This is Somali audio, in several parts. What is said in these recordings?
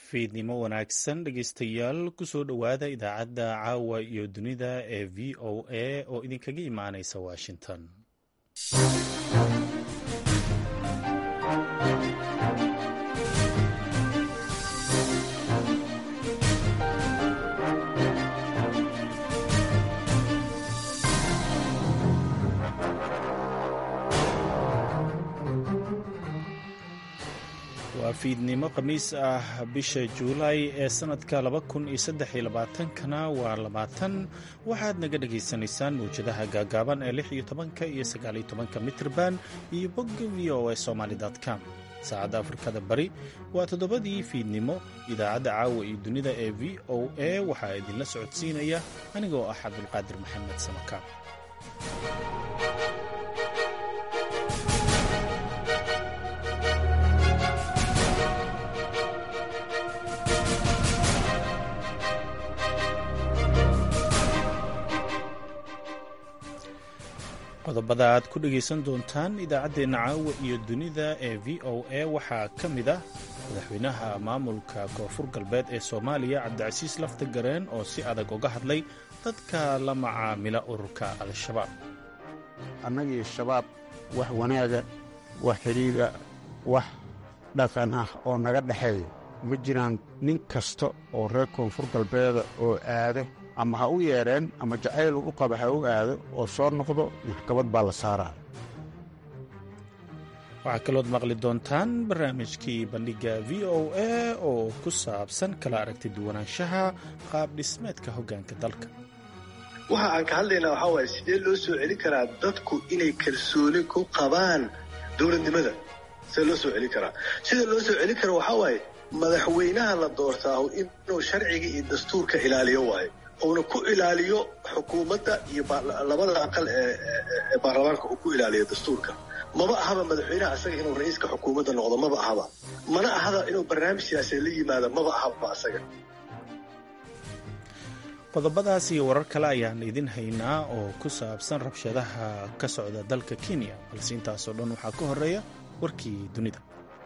fiidnimo wanaagsan dhegeystayaal kusoo dhowaada idaacadda caawa iyo dunida ee v o a oo idinkaga imaaneysa washington waa fiidnimo khamiis ah bisha juulaay ee sannadka kana waa labaatan waxaad naga dhagaysanaysaan mawjadaha gaagaaban ee lix iyo tobanka iyo sagaaliyo tobanka mitrban iyo bogga v o a somaly com saacadda afrikada bari waa toddobadii fiidnimo idaacadda caawa iyo dunida ee v o a waxaa idinla socodsiinaya anigoo ah cabdulqaadir maxamed samaka qodobada aad ku dhegaysan doontaan idaacaddeenna caawa iyo dunida ee v o a waxaa ka mid ah madaxweynaha maamulka koonfur galbeed ee soomaaliya cabdicasiis lafta gareen oo si adag uga hadlay dadka la macaamila ururka al-shabaab annagii shabaab wax wanaaga wax xidhiidha wax dhaqan ah oo naga dhexeeya ma jiraan nin kasta oo reer koonfur galbeeda oo aado ama ha u yeedheen ama jacayl u qaba ha u aado oo soo noqdo maxkamad baa la saaraa waxaa kalood maqli doontaan barnaamijkii bandhigga v o a oo ku saabsan kala aragti duwanaanshaha qaab dhismeedka hoggaanka dalka waxa aan ka hadlaynaa waxaa waaye sidee loo soo celin karaa dadku inay kalsooni ku qabaan dowladnimada sidee loo soo celin karaa sida loo soo celin kara waxaa waaye madaxweynaha la doortaa inuu sharciga iyo dastuurka ilaaliyo waayo uuna ku ilaaliyo xukuumadda iyo labada aqal ee baarlamaanka uu ku ilaaliyo dastuurka maba ahaba madaxweynaha asaga inuu ra-iiska xukuumadda noqdo maba ahaba mana ahaba inuu barnaamij siyaasadeed la yimaado maba ahaba asaga qodobadaas iyo warar kale ayaan idin haynaa oo ku saabsan rabshadaha ka socda dalka kenya balse intaasoo dhan waxaa ka horeeya warkii dunida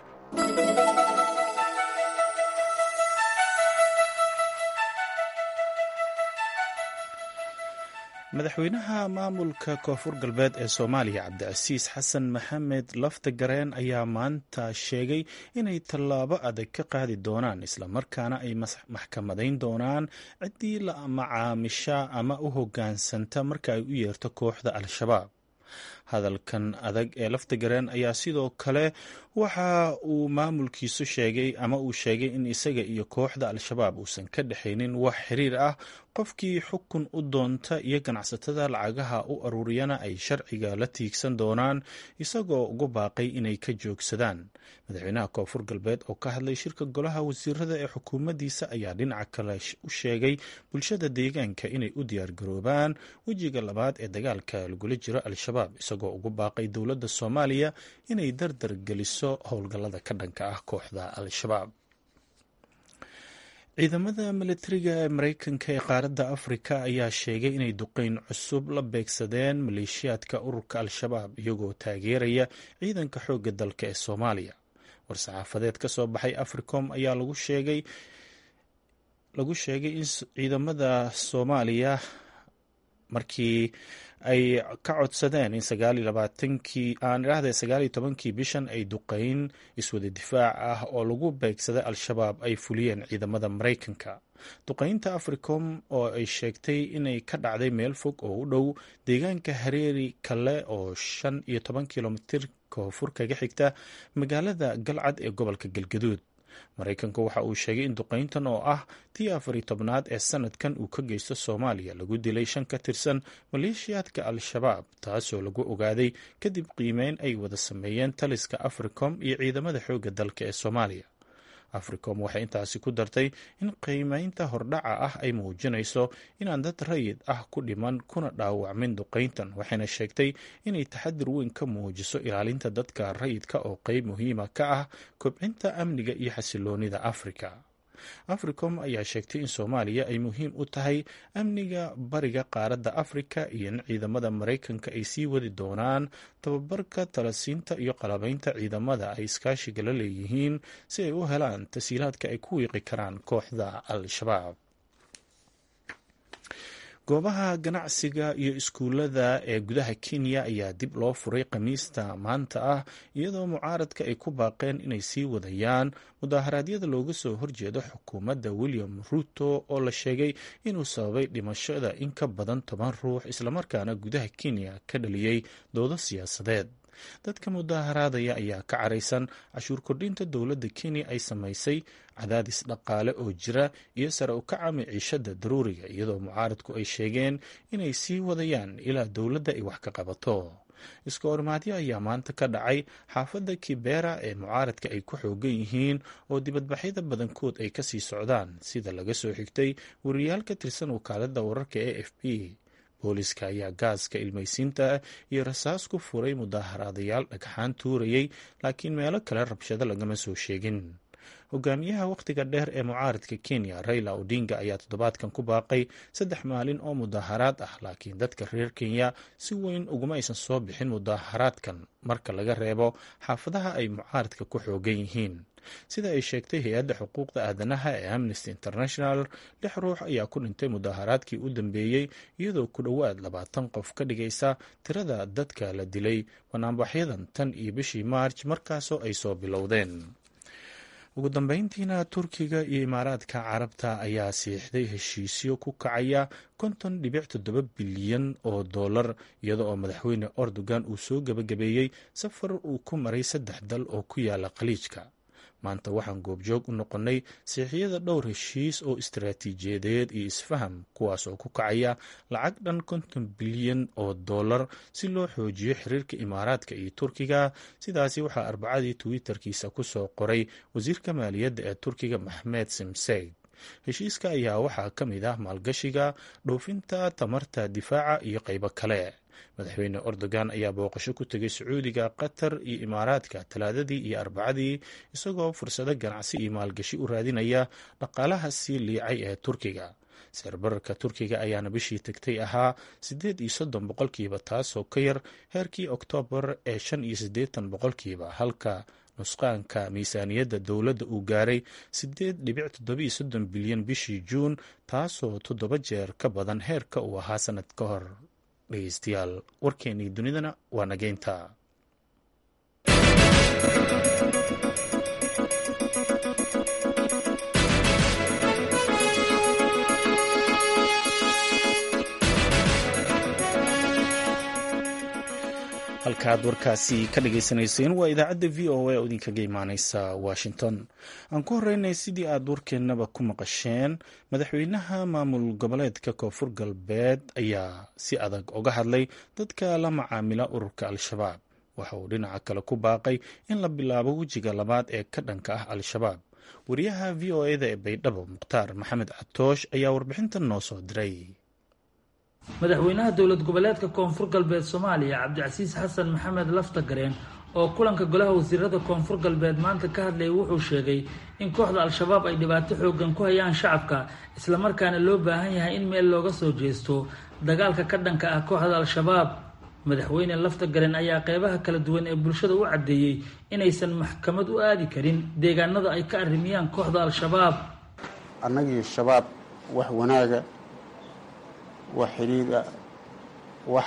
madaxweynaha maamulka koonfur galbeed ee soomaaliya cabdicasiis xasan maxamed lafta gareen ayaa maanta sheegay inay tallaabo adag ka qaadi doonaan islamarkaana ay maxkamadayn doonaan ciddii la macaamisha ama u hoggaansanta marka ay u yeerto kooxda al-shabaab hadalkan adag ee lafta gareen ayaa sidoo kale waxa uu maamulkiisu sheegay ama uu sheegay in isaga iyo kooxda al-shabaab uusan ka dhexaynin wax xiriir ah qofkii xukun u doonta iyo ganacsatada lacagaha u aruuriyana ay sharciga la tiigsan doonaan isagoo ugu baaqay inay ka joogsadaan madaxweynaha koonfur galbeed oo ka hadlay shirka golaha wasiirada ee xukuumaddiisa ayaa dhinaca kale u sheegay bulshada deegaanka inay u diyaargaroobaan wejiga labaad ee dagaalka lagula jiro al-shabaab isagoo ugu baaqay dowladda soomaaliya inay dardar geliso howlgallada ka dhanka ah kooxda al-shabaab ciidamada milatariga ee mareykanka ee qaaradda afrika ayaa sheegay inay duqeyn cusub la beegsadeen maleeshiyaadka ururka al-shabaab iyagoo taageeraya ciidanka xoogga dalka ee soomaaliya war-saxaafadeed ka soo baxay africom ayaa lagu sheegay lagu sheegay in ciidamada soomaaliya markii ay ka codsadeen in sagaaliyolabaatankii aan idhahdee sagaal iyo tobankii bishan ay duqeyn iswada difaac ah oo lagu beegsaday al-shabaab ay fuliyeen ciidamada maraykanka duqeynta africom oo ay sheegtay inay ka dhacday meel fog oo u dhow deegaanka hareeri kale oo shan iyo toban kilomitir koonfur kaga xigta magaalada galcad ee gobolka galgaduud maraykanku waxa uu sheegay in duqeyntan oo ah tii afari tobnaad ee sanadkan uu ka geysto soomaaliya lagu dilay shan ka tirsan maleeshiyaadka al-shabaab taasoo lagu ogaaday kadib qiimeyn ay wada sameeyeen taliska africom iyo ciidamada xoogga dalka ee soomaaliya africom waxay intaasi ku dartay in qiimeynta hordhaca ah ay muujinayso inaan dad rayid ah ku dhiman kuna dhaawacmin duqeyntan waxayna sheegtay inay taxadir weyn ka muujiso ilaalinta dadka rayidka oo qeyb muhiima ka ah kobcinta amniga iyo xasiloonida afrika africom ayaa sheegtay in soomaaliya ay muhiim u tahay amniga bariga qaaradda afrika iyo in ciidamada maraykanka ay sii wadi doonaan tababarka talasiinta iyo qalabaynta ciidamada ay iskaashiga la leeyihiin si ay u helaan tasiilaadka ay ku wiiqi karaan kooxda al-shabaab goobaha ganacsiga iyo iskuullada ee gudaha kenya ayaa dib loo furay khamiista maanta ah iyadoo mucaaradka ay ku baaqeen inay sii wadayaan mudaharaadyada looga soo horjeedo xukuumadda william ruto oo la sheegay inuu sababay dhimashada in ka badan toban ruux islamarkaana gudaha kenya ka dhaliyey doodo siyaasadeed dadka mudaharaadaya ayaa ka caraysan cashuur kordhinta dowladda kenya ay samaysay cadaadis dhaqaale oo jira iyo sare u kaca miciishada daruuriga iyadoo mucaaradku ay sheegeen inay sii wadayaan ilaa dowladda ay wax ka qabato iska horimaadyo ayaa maanta ka dhacay xaafadda kibera ee mucaaradka ay ku xoogan yihiin oo dibadbaxyada badankood ay kasii socdaan sida laga soo xigtay wariyaal ka tirsan wakaalada wararka e f b booliska ayaa gaaska ilmaysiinta iyo rasaas ku furay mudaaharaadayaal dhagxaan tuurayay laakiin meelo kale rabshado lagama soo sheegin hogaamiyaha wakhtiga dheer ee mucaaradka kenya raila odinga ayaa toddobaadkan ku baaqay saddex maalin oo mudaaharaad ah laakiin dadka reer kenya si weyn uguma aysan soo bixin mudaaharaadkan marka laga reebo xaafadaha ay mucaaradka ku xoogan yihiin sida ay sheegtay hay-adda xuquuqda aadanaha ee amnesty international lix ruux ayaa ku dhintay mudaaharaadkii u dambeeyey iyadoo ku dhowaad labaatan qof ka dhigaysa tirada dadka la dilay banaanbaxyadan tan iyo bishii maarj markaasoo ay soo bilowdeen ugu dambeyntiina turkiga iyo imaaraadka carabta ayaa siixday heshiisyo ku kacaya konton dhibic toddoba bilyan oo dollar iyada oo madaxweyne erdogan uu soo gebagabeeyey safar uu ku maray saddex dal oo ku yaala khaliijka maanta waxaan goobjoog u noqonnay siixyada dhowr heshiis oo istaraatiijiyadeed iyo isfaham kuwaas oo ku kacaya lacag dhan konton bilyan oo dollar si loo xoojiyo xiriirka imaaraadka iyo turkiga sidaasi waxaa arbacadii twitter-kiisa ku soo qoray wasiirka maaliyadda ee turkiga maxmed simseyd heshiiska ayaa waxaa ka mid ah maalgashiga dhoofinta tamarta difaaca iyo qaybo kale madaxweyne erdogan ayaa booqasho ku tegay sacuudiga qatar iyo imaaraadka talaadadii iyo arbacadii isagoo fursado ganacsi iyo maalgashi u raadinaya dhaqaalaha sii liicay ee turkiga sicirbararka turkiga ayaana bishii tagtay ahaa siddeed iyo soddon boqolkiiba taasoo ka yar heerkii oktoobar ee shan iyo siddeetan boqolkiiba halka nusqaanka miisaaniyadda dowladda uu gaaray siddeed dhibic toddobiyo soddon bilyan bishii juun taasoo toddoba jeer ka badan heerka uu ahaa sanad ka hor dhegeystayaal warkeennii dunidana waa nageynta halkaad warkaasi ka dhagaysanayseen waa idaacadda v o a oo idinkaga imaaneysa washington aan ku horeynay sidii aad warkeennaba ku maqasheen madaxweynaha maamul goboleedka koonfur galbeed ayaa si adag uga hadlay dadka la macaamila ururka al-shabaab waxa uu dhinaca kale ku baaqay in la bilaabo wejiga labaad ee ka dhanka ah al-shabaab wariyaha v o eda ee baydhabo mukhtaar maxamed catoosh ayaa warbixintan noo soo diray madaxweynaha dowlad goboleedka koonfur galbeed soomaaliya cabdicasiis xasan maxamed laftagareen oo kulanka golaha wasiirada koonfur galbeed maanta ka hadlayay wuxuu sheegay in kooxda al-shabaab ay dhibaato xoogan ku hayaan shacabka islamarkaana loo baahan yahay in meel looga soo jeesto dagaalka ka dhanka ah kooxda al-shabaab madaxweyne laftagareen ayaa qeybaha kala duwan ee bulshada u caddeeyey inaysan maxkamad u aadi karin deegaanada ay ka arrimiyaan kooxda al-shabaab annagii shabaab wax wanaaga wax xidhiidha wax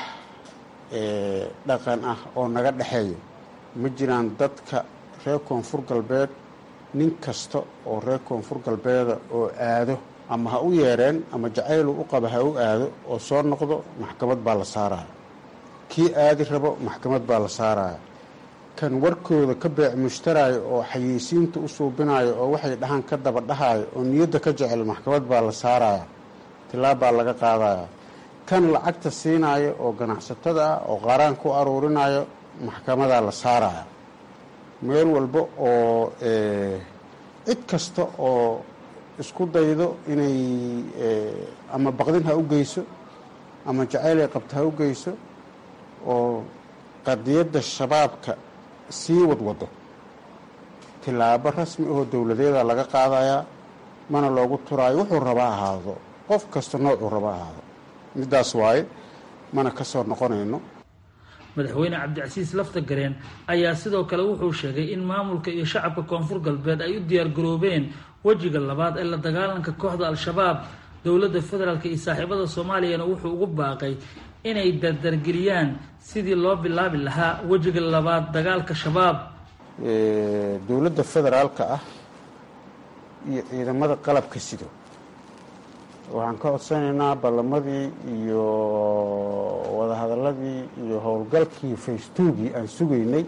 dhaqan ah oo naga dhexeeya ma jiraan dadka reer koonfur galbeed nin kasta oo reer koonfur galbeeda oo aado ama ha u yeereen ama jacaylu u qaba ha u aado oo soo noqdo maxkamad baa la saaraya kii aadi rabo maxkamad baa la saaraya kan warkooda ka beec mushtaraayo oo xayeysiinta u suubinayo oo waxay dhahaan ka daba dhahayo oo niyadda ka jecel maxkamad baa la saaraya tilaab baa laga qaadaya kan lacagta siinaayo oo ganacsatada ah oo qaaraan ku aruurinayo maxkamadaa la saaraya meel walba oo cid kasta oo isku daydo inay ama baqdin ha u geyso ama jacaylay qabto ha u geyso oo qadiyadda shabaabka sii wadwado tilaabo rasmi ahoo dowladeeda laga qaadayaa mana loogu turaayo wuxuu rabaa ahaado qof kasta noocuu raba ahaado middaas waaye mana ka soo noqonayno madaxweyne cabdicasiis lafta gareen ayaa sidoo kale wuxuu sheegay in maamulka iyo shacabka koonfur galbeed ay u diyaargaroobeen wejiga labaad ee la dagaalanka kooxda al-shabaab dowladda federaalk iyo saaxiibada soomaaliyana wuxuu ugu baaqay inay dardargeliyaan sidii loo bilaabi lahaa wejiga labaad dagaalka shabaab dowladda federaalka ah iyo ciidamada qalabka sido waxaan ka codsanaynaa ballamadii iyo wadahadaladii iyo howlgalkii faystugii aan sugaynay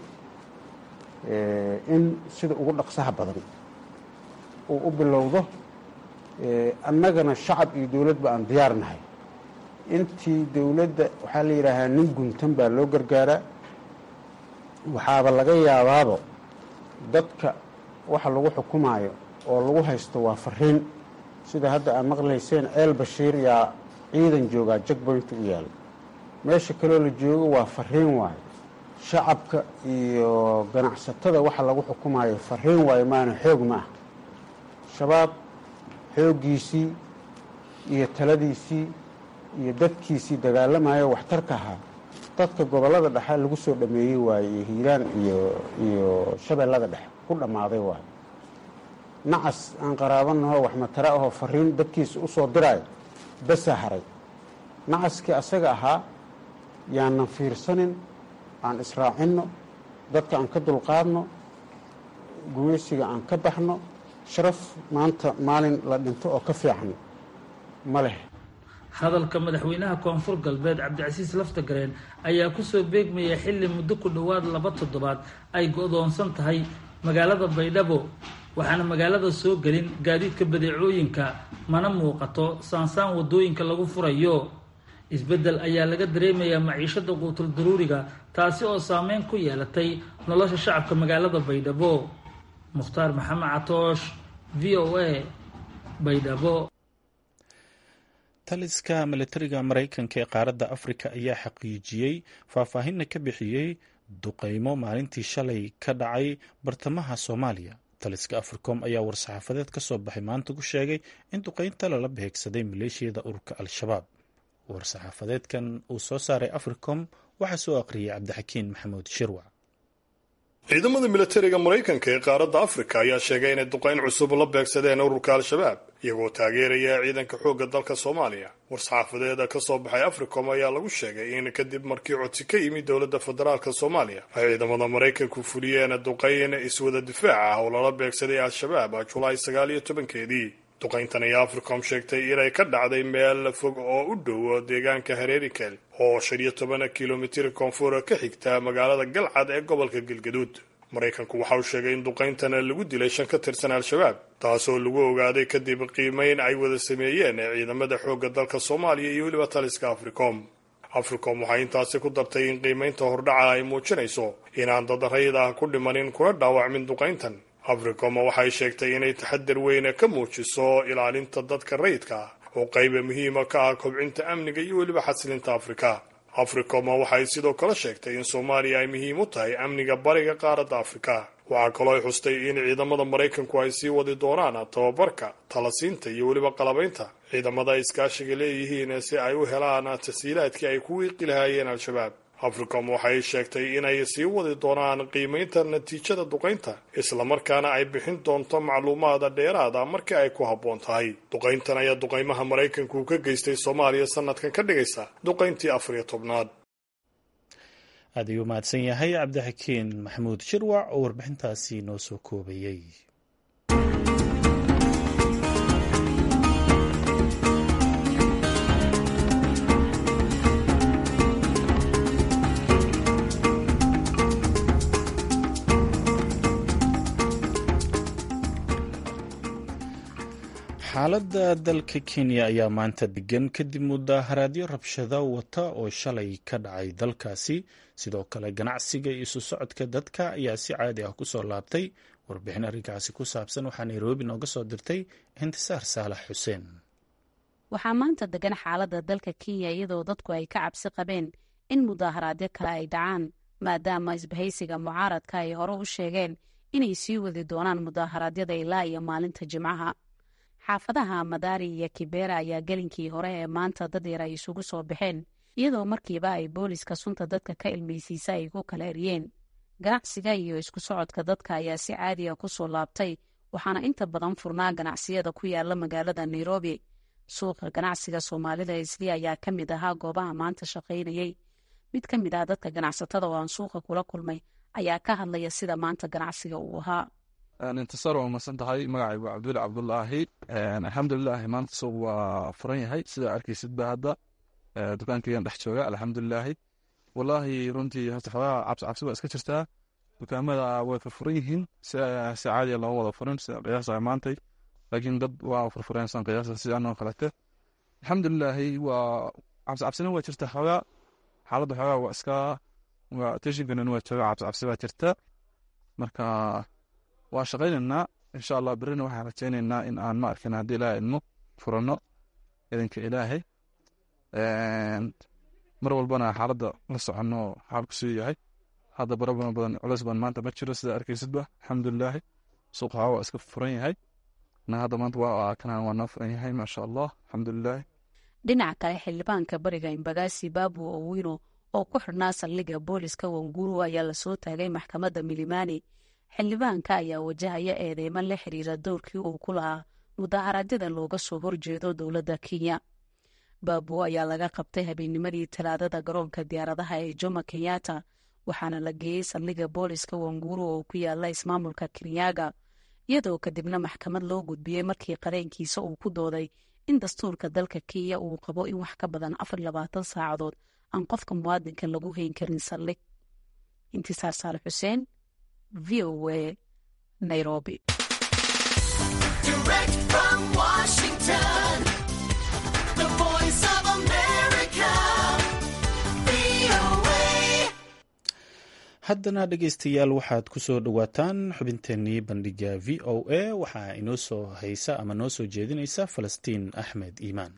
in sida ugu dhaqsaha badan uu u bilowdo annagana shacab iyo dowladba aan diyaar nahay intii dowladda waxaa la yidhaahaa nin guntan baa loo gargaaraa waxaaba laga yaabaabo dadka waxa lagu xukumaayo oo lagu haysto waa fariin sida hadda aad maqlayseen ceel bashiir yaa ciidan joogaa jagboynta u yaala meesha kaloo la joogo waa fariin waayo shacabka iyo ganacsatada waxa lagu xukumaayo fariin waayo maana xoog ma ah shabaab xooggiisii iyo taladiisii iyo dadkiisii dagaalamayo waxtarka ahaa dadka gobollada dhexe lagu soo dhameeyey waaye iyo hiiraan iyo iyo shabeellada dhexe ku dhammaaday waayo nacas aan qaraabanaho wax matara ahoo fariin dadkiisa u soo diraayo basaa haray nacaskii asaga ahaa yaanan fiirsanin aan israacinno dadka aan ka dulqaadno gumaysiga aan ka baxno sharaf maanta maalin la dhinto oo ka fiican ma leh hadalka madaxweynaha koonfur galbeed cabdicasiis laftagareen ayaa kusoo beegmaya xilli muddo ku dhowaad laba toddobaad ay go-doonsan tahay magaalada baydhabo waxaana magaalada soo gelin gaadiidka badeecooyinka mana muuqato saansaan wadooyinka lagu furayo isbeddel ayaa laga dareemayaa maciishada quutul daruuriga taasi oo saameyn ku yeelatay nolosha shacabka magaalada baydhabo mukhtaar maxamed catoosh v o a baydhabo taliska milatariga maraykanka ee qaaradda afrika ayaa xaqiijiyey faahfaahinna ka bixiyey duqeymo maalintii shalay ka dhacay bartamaha soomaaliya taliska africom ayaa war-saxaafadeed ka soo baxay maanta ku sheegay in duqeynta lala beegsaday maleeshiyada ururka al-shabaab war-saxaafadeedkan uu soo saaray africom waxaa soo aqriyay cabdixakiin maxamuud shirwac ciidamada milatariga maraykanka ee qaaradda afrika ayaa sheegay inay duqayn cusub la beegsadeen ururka al-shabaab iyagoo taageeraya ciidanka xoogga dalka soomaaliya war-saxaafadeeda ka soo baxay africom ayaa lagu sheegay in kadib markii codsi ka yimid dowladda federaalk soomaaliya ay ciidamada maraykanku fuliyeen duqayn iswada difaac ah oo lala beegsaday al-shabaab julaay sagaal iyo tobankeedii duqayntan ayaa africom sheegtay inay ka dhacday meel fog oo u dhow deegaanka hareerikel oo shan iyo toban kilomitir koonfur ka xigta magaalada galcad ee gobolka galgaduud maraykanku waxa uu sheegay in duqayntan lagu dilay shan ka tirsan al-shabaab taasoo lagu ogaaday kadib qiimeyn ay wada sameeyeen ciidamada xoogga dalka soomaaliya iyo weliba taliska africom africom waxay intaasi ku dartay in qiimeynta hordhaca ay muujinayso inaan dad rayid ah ku dhimanin kuna dhaawacmin duqayntan africom waxay sheegtay inay taxadar weyn ka muujiso ilaalinta dadka rayidka ah oo qayba muhiima ka ah kobcinta amniga iyo weliba xasilinta afrika africom waxay sidoo kale sheegtay in soomaaliya ay muhiim u tahay amniga bariga qaaradda afrika waxaa kaloo ay xustay in ciidamada maraykanku ay sii wadi doonaan tababarka talasiinta iyo weliba qalabaynta ciidamada ay iskaashiga leeyihiin si ay u helaan tasiilaadkii ay ku wiiqi lahaayeen al-shabaab africom waxay sheegtay inay sii wadi doonaan qiimaynta natiijada duqaynta islamarkaana ay bixin doonto macluumaada dheeraada markii ay ku habboon tahay duqayntan ayaa duqaymaha maraykanku ka geystay soomaaliya sanadkan ka dhigaysa duqayntii afar iyo tobnaad aad ayuu mahadsan yahay cabdixakiin maxamuud shirwac oo warbixintaasi noo soo koobayey xaaladda dalka kenya ayaa maanta degan kadib mudaharaadyo rabshado wata oo shalay ka dhacay dalkaasi sidoo kale ganacsiga iyo isu socodka dadka ayaa si caadi ah kusoo laabtay warbixin arrinkaasi ku saabsan waxaa nairobi nooga soo dirtay intisaar saalax xuseen waxaa maanta degan xaaladda dalka kenya iyadoo dadku ay ka cabsi qabeen in mudaharaadyo kale ay dhacaan maadaama isbahaysiga mucaaradka ay hore u sheegeen inay sii wadi doonaan mudaharaadyada ilaa iyo maalinta jimcaha xaafadaha madaari iyo kibera ayaa gelinkii hore ee maanta dad yar ay isugu soo baxeen iyadoo markiiba ay booliska sunta dadka ka ilmeysiisa ay ku kala eriyeen ganacsiga iyo isku socodka dadka ayaa si caadiga ku soo laabtay waxaana inta badan furnaa ganacsiyada ku yaala magaalada nairobi suuqa ganacsiga soomaalida isli ayaa ka mid ahaa goobaha maanta shaqaynayey mid ka mid ah dadka ganacsatada oo aan suuqa kula kulmay ayaa ka hadlaya sida maanta ganacsiga uu ahaa intisaar waa umadsan tahay magacaygu cabdulle cabdulaahi alxamdulilaahi maanta suuq waa furan yahay sida arkeysidba hadda dukaankeygan dhex jooga alxamdulilaahi walaahi runtii hota xogaa cabsi cabsi waa iska jirtaa dukaamada way furfuran yihiin si caadiya loo wada furin sida qiyaasa maantay laakiin dad waa furfureen san qiyaasa si anoo kalete alxamdulilaahi waa cabsi cabsina waa jirta xogaa xaaladda xogaa waa iska teshinkanan waa jooga cabsi cabsi baa jirta marka waa shaqaynaynaa insha allah berina waxaan rajaynaynaa in aan ma arkin haddii ilaahay idmo furano idinka ilaahay mar walbana xaaladda la soconno xaalku siduu yahay hadda barabana badan culeys badan maanta ma jiro sida arkeysidba alxamdulilaahi suuqa waa iska furan yahay na hadda maanta waa kanaan waa noo furan yahay maasha allah alxamdulilaahi dhinaca kale xildhibaanka bariga imbagaasi baabu owino oo ku xidhnaa saldhigga booliska wanguru ayaa lasoo taagay maxkamadda milimani xildhibaanka ayaa wajahaya eedeymo la xiriira dowrkii uu ku lahaa mudaharaadyada looga soo horjeedo dowladda kenya baabu ayaa laga qabtay habeennimadii talaadada garoonka diyaaradaha ee jomo kenyatta waxaana la geeyey saldhigga booliska wanguru oo ku yaala ismaamulka kenyaga iyadoo kadibna maxkamad loo gudbiyey markii qareenkiisa uu ku dooday in dastuurka dalka kenya uu qabo in wax ka badan afar labaatan saacadood aan qofka muwaadinka lagu hayn karin saldhig intisaar saale xuseen v o a nairobi haddana dhegeystayaal waxaad ku soo dhowaataan xubinteenii bandhiga v o a waxaa inoo soo haysa ama noo soo jeedinaysa falastiin axmed iimaan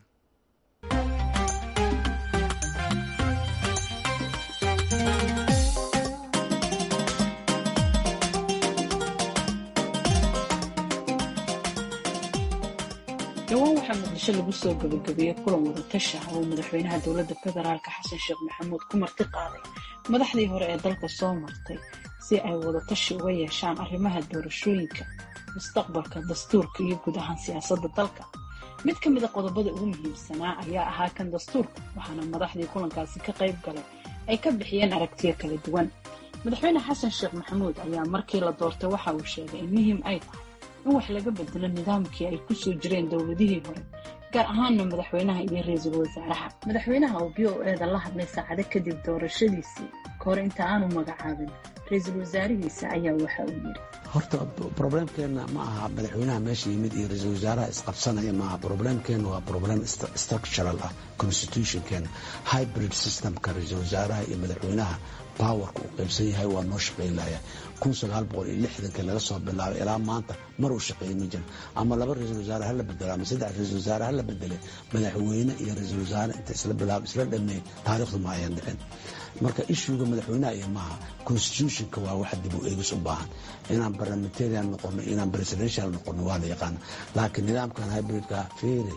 dhowaan waxaa muqdisho lagu soo gabagabeeyey kulan wadatashi ah oo madaxweynaha dowladda federaalka xasan sheekh maxamuud ku marti qaaday madaxdii hore ee dalka soo martay si ay wadatashi uga yeeshaan arrimaha doorashooyinka mustaqbalka dastuurka iyo guud ahaan siyaasadda dalka mid ka mida qodobada ugu muhiimsanaa ayaa ahaa kan dastuurka waxaana madaxdii kulankaasi ka qayb galay ay ka bixiyeen aragtiyo kala duwan madaxweyne xasan sheekh maxamuud ayaa markii la doortay waxa uu sheegay in muhiim ay tahay in wax laga bedelo nidaamkii ay ku soo jireen dowladihii hore gaar ahaanna madaxweynaha iyo ra-iisul wasaaraha madaxweynaha oo b o eeda la hadlay saacado kadib doorashadiisii ka hor inta aanu magacaabin ra-iisul wasaarihiisa ayaa waxa uu yidhi horta broblemkeenna ma aha madaxweynaha meesha yimid iyo ra-iisul wasaaraha isqabsanaya maaha broblemkeenna waa problem structural ah constitutionkeena hybrid systemka ra-iisul wasaaraha iyo madaxweynaha powerka uu qaybsan yahay waa noo shaqaynlaya kun sagaal boqol iyo lixdankii laga soo bilaabay ilaa maanta mar uu shaqeeyey ma jiro ama laba ra-iisul wasaare hala bedelo ama saddex ra-iisul wasaare hala bedele madaxweyne iyo ra-iisul wasaare inta isla bilaab isla dhameey taariikhdu ma ayan dhicin marka ishuuga madaxweynaha iyo maaha constitutionka waa wax dib u eegis u baahan inaan parliamentarian noqono inaan presidential noqono waa la yaqaana laakiin nidaamkan hybridka feere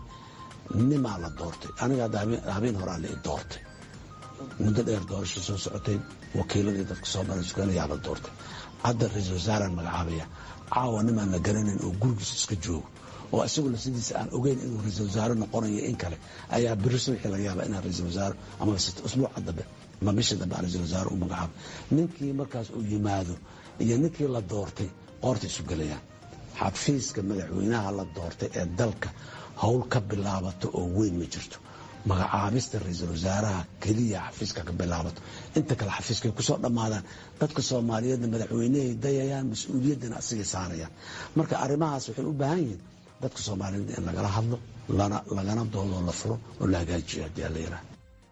nimaa la doortay aniga habeen horaa la i doortay muddo dheer doorasho soo socotay wakiiladii dadka soo maray suganayaa la doortay hadda ra-iisul wasaaraan magacaabaya caawa nimaan la garanayn oo gurigiisa iska joogo oo isaguna sidiisa aan ogeyn inuu ra-iisul wasaare noqonayo in kale ayaa beri subaxii laga yaaba inaan ra-iisul wasaare ama usbuuca dambe ama bisha dambe aan ra-iisul wasaare u magacaabo ninkii markaas uu yimaado iyo ninkii la doortay qoorta isu gelayaan xafiiska madaxweynaha la doortay ee dalka howl ka bilaabato oo weyn ma jirto magacaabista ra-iisul wasaaraha keliya xafiiska ka bilaabato inta kale xafiiskay kusoo dhammaadaan dadka soomaaliyeedna madaxweynehay dayayaan mas-uuliyaddana asigay saarayaan marka arrimahaas waxay u baahan yihiin dadka soomaaliyeed in lagala hadlo lagana doodoo la furo oo la hagaajiyo haddii alla yaraha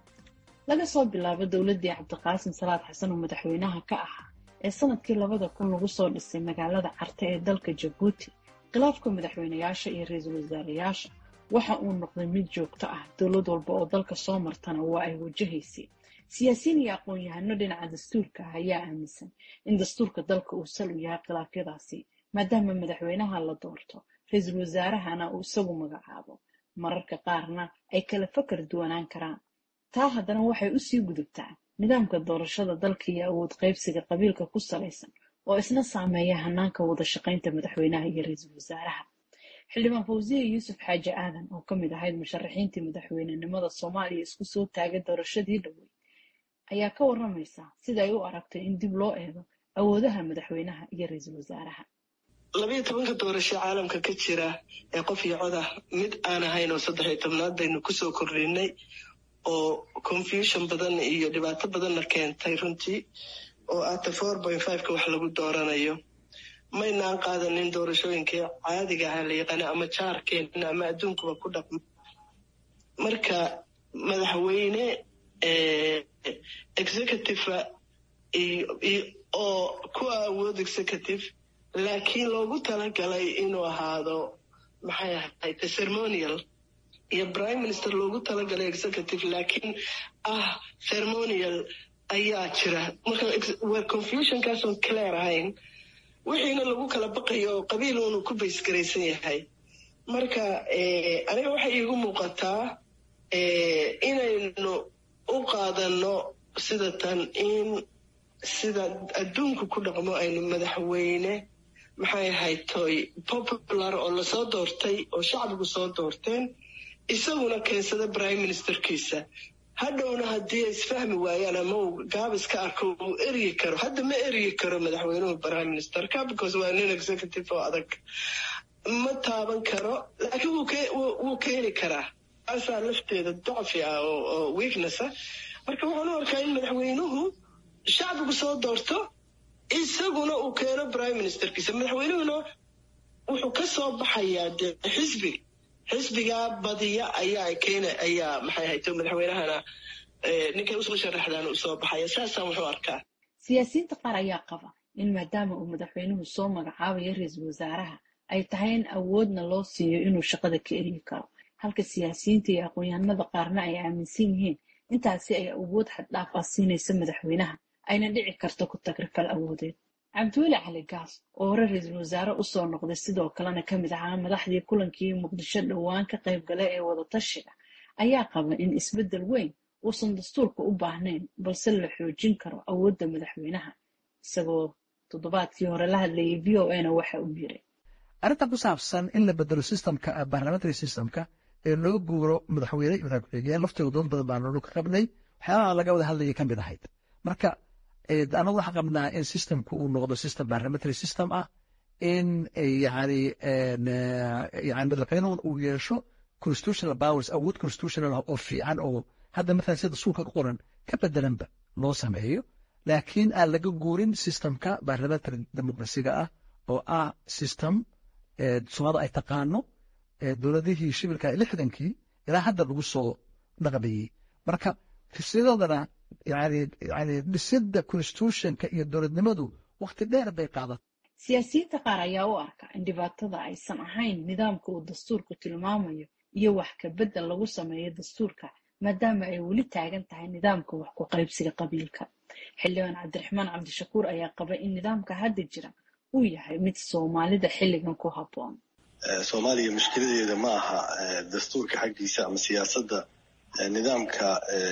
laga soo bilaabo dowladdii cabdiqaasim salaad xasan oo madaxweynaha ka ahaa ee sanadkii labada kun lagu soo dhisay magaalada carte ee dalka jabuuti khilaafka madaxweynayaasha iyo ra-iisul wasaarayaasha waxa uu noqday mid joogto ah dowlad walba oo dalka soo martana waa ay wajahaysay siyaasiyiin iyo aqoon-yahano dhinaca dastuurka ah ayaa aaminsan in dastuurka dalka uu sal u yahay khilaafyadaasi maadaama madaxweynaha la doorto ra-iisul wasaarahana uu isagu magacaabo mararka qaarna ay kala fakar duwanaan karaan taa haddana waxay usii gudubtaa nidaamka doorashada dalka iyo awood qaybsiga qabiilka ku salaysan oo isna saameeya hanaanka wada shaqaynta madaxweynaha iyo ra-iisul wasaaraha xildhibaan fawsiya yuusuf xaaji aadan oo ka mid ahayd musharaxiintii madaxweynenimada soomaaliya isku soo taagay doorashadii dhoweyd ayaa ka waramaysa sida ay u aragtay in dib loo eego awoodaha madaxweynaha iyo ra-iisul wasaaraha labayo tobanka doorasho caalamka ka jira ee qof iyo codah mid aan ahayn oo saddex iyo tobnaad baynu kusoo kordhinay oo confusion badan iyo dhibaato badanna keentay runtii oo ata four point fiveka wax lagu dooranayo maynaan qaadanin doorashooyinkii caadiga aha la yaqaana ama jaarkeena ama adduunkuba ku dhaqmo marka madaxweyne executive oo ku awood executive laakiin loogu talagalay inuu ahaado maxay ahayd ceremonial iyo prime minister loogu talagalay executive laakiin ah ceremonial ayaa jira marka waa confusionkaasoon clear ahayn wixiina lagu kala baqayo oo qabiil uunu ku baysgaraysan yahay marka aniga waxay iigu muuqataa inaynu u qaadano sida tan in sida adduunku ku dhaqmo aynu madaxweyne maxay ahayd toy popular oo lasoo doortay oo shacbigu soo doorteen isaguna keensada prime ministerkiisa hadhowna haddii ay isfahmi waayaan ama uu gaabis ka arko uu eryi karo hadda ma eryi karo madaxweynuhu prime ministerka because waa nin executive oo adag ma taaban karo laakiin wuu keeni karaa taasaa lafteeda dacfi ah oo weakness ah marka waxaan u arkaa in madaxweynuhu shacbigu soo doorto isaguna uu keeno prime ministerkiisa madaxweynuhuna wuxuu ka soo baxayaa dee xisbi xisbigaa badiya ayaa keena ayaa maxay hayto madaxweynahana ninkay usoo sharaxdaan usoo baxaya saasaan wuxuu arkaa siyaasiyiinta qaar ayaa qaba in maadaama uu madaxweynuhu soo magacaabayo ra-iisul wasaaraha ay tahay in awoodna loo siiyo inuu shaqada ka eryi karo halka siyaasiyiinta iyo aqoon-yahanada qaarna ay aaminsan yihiin intaasi ay awood xaddhaaf ah siinaysa madaxweynaha ayna dhici karto ku tagrifal awoodeed cabdiweli cali gaas oo hore ra-iisul wasaare usoo noqday sidoo kalena ka mid ahaa madaxdii kulankii muqdisho dhowaan ka qayb gala ee wadatashiga ayaa qaba in isbeddel weyn uusan dastuurka u baahnayn balse la xoojin karo awoodda madaxweynaha isagoo toddobaadkii hore la hadlayay v o a na waxa uu yiri arrintan ku saabsan in la bedelo systemka parliamentary systemka ee loo guuro madaxweyne iyo madax ku-xigeen laftiga dood badan baa noolu ka qabnay waxyaabaha laga wada hadlaya ka mid ahayd marka anagu waxaan qabnaa in systemku uu noqdo system parliamentary system ah in yani yani madaxweynuhu uu yeesho constitutional powers awood constitutional oo fiican oo hadda mathalan sida dastuurka ku qoran ka bedelanba loo sameeyo laakiin aan laga guurin systemka parliamentary democracyga ah oo ah system soomaalida ay taqaano dowladihii shibilka lixdankii ilaa hadda lagu soo dhaqmayey marka sidodana yani yani dhisidda constitutionka iyo dowladnimadu wakti dheer bay qaadatay siyaasiyiinta qaar ayaa u arka in dhibaatada aysan ahayn nidaamka uu dastuurku tilmaamayo iyo wax ka beddel lagu sameeyo dastuurka maadaama ay weli taagan tahay nidaamka wax ku qaybsiga qabiilka xildhibaan cabdiraxmaan cabdishakuur ayaa qaba in nidaamka hadda jira uu yahay mid soomaalida xilligan ku habboon soomaaliya mushkiladeeda ma aha dastuurka xaggiisa ama siyaasadda nidaamka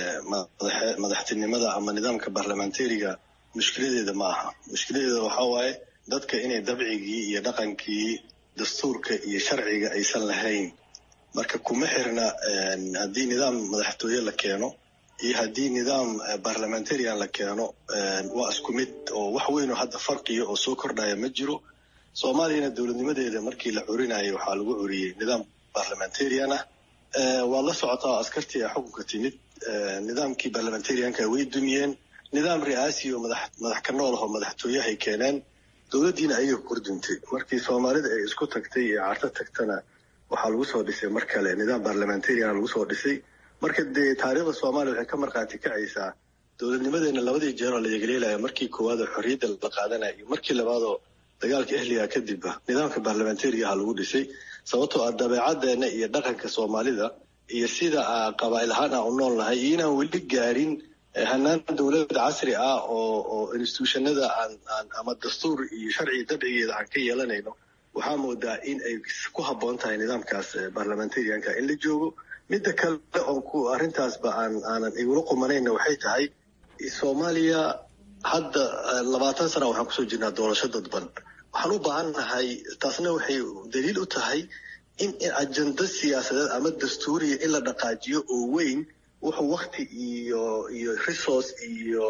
madaxtinimada ama nidaamka barlamentariga mushkiladeeda ma aha mushkiladeeda waxaa waaye dadka inay dabcigii iyo dhaqankii dastuurka iyo sharciga aysan lahayn marka kuma xirna haddii nidaam madaxtooye la keeno iyo haddii nidaam barlamentarian la keeno waa isku mid oo wax weyn oo hadda farqiya oo soo kordhaya ma jiro soomaaliyana dowladnimadeeda markii la curinayo waxaa lagu curiyey nidaam barlamentarian ah waad la socotaa oo askartii a xukunka timid nidaamkii barlamentarianka way dumiyeen nidaam ri'aasi oo madax ka nool ahoo madaxtooyahay keeneen dowladdiina ayaga kordintay markii soomaalida ay isku tagtay iyo carto tagtana waxaa lagu soo dhisay mar kale nidaam barlamentarian lagu soo dhisay marka dee taariikhda soomaaliya waxay ka markhaati kacaysaa dowladnimadeena labadii jeeroo la yegleelaya markii koowaad oo xorriyadda la qaadanaya iyo markii labaadoo dagaalka ehliga kadibba nidaamka barlamentariga aha lagu dhisay sababtoo ah dabeecaddeena iyo dhaqanka soomaalida iyo sida qabaa'il ahaan aan u nool nahay iyo inaan weli gaarin hanaan dowlad casri ah oo oo institutionada aan aan ama dastuur iyo sharci dabcigeeda aan ka yeelanayno waxaa moodaa in ay ku habboon tahay nidaamkaas barlamentarianka in la joogo midda kale oon ku arrintaasba aan aanan igula qumanayna waxay tahay soomaaliya hadda labaatan sana waxaan kusoo jirnaa doorasho dadban waxaan u baahannahay taasna waxay daliil u tahay in ajando siyaasadeed ama dastuuriya in la dhaqaajiyo oo weyn wuxuu wakti iyo iyo resource iyo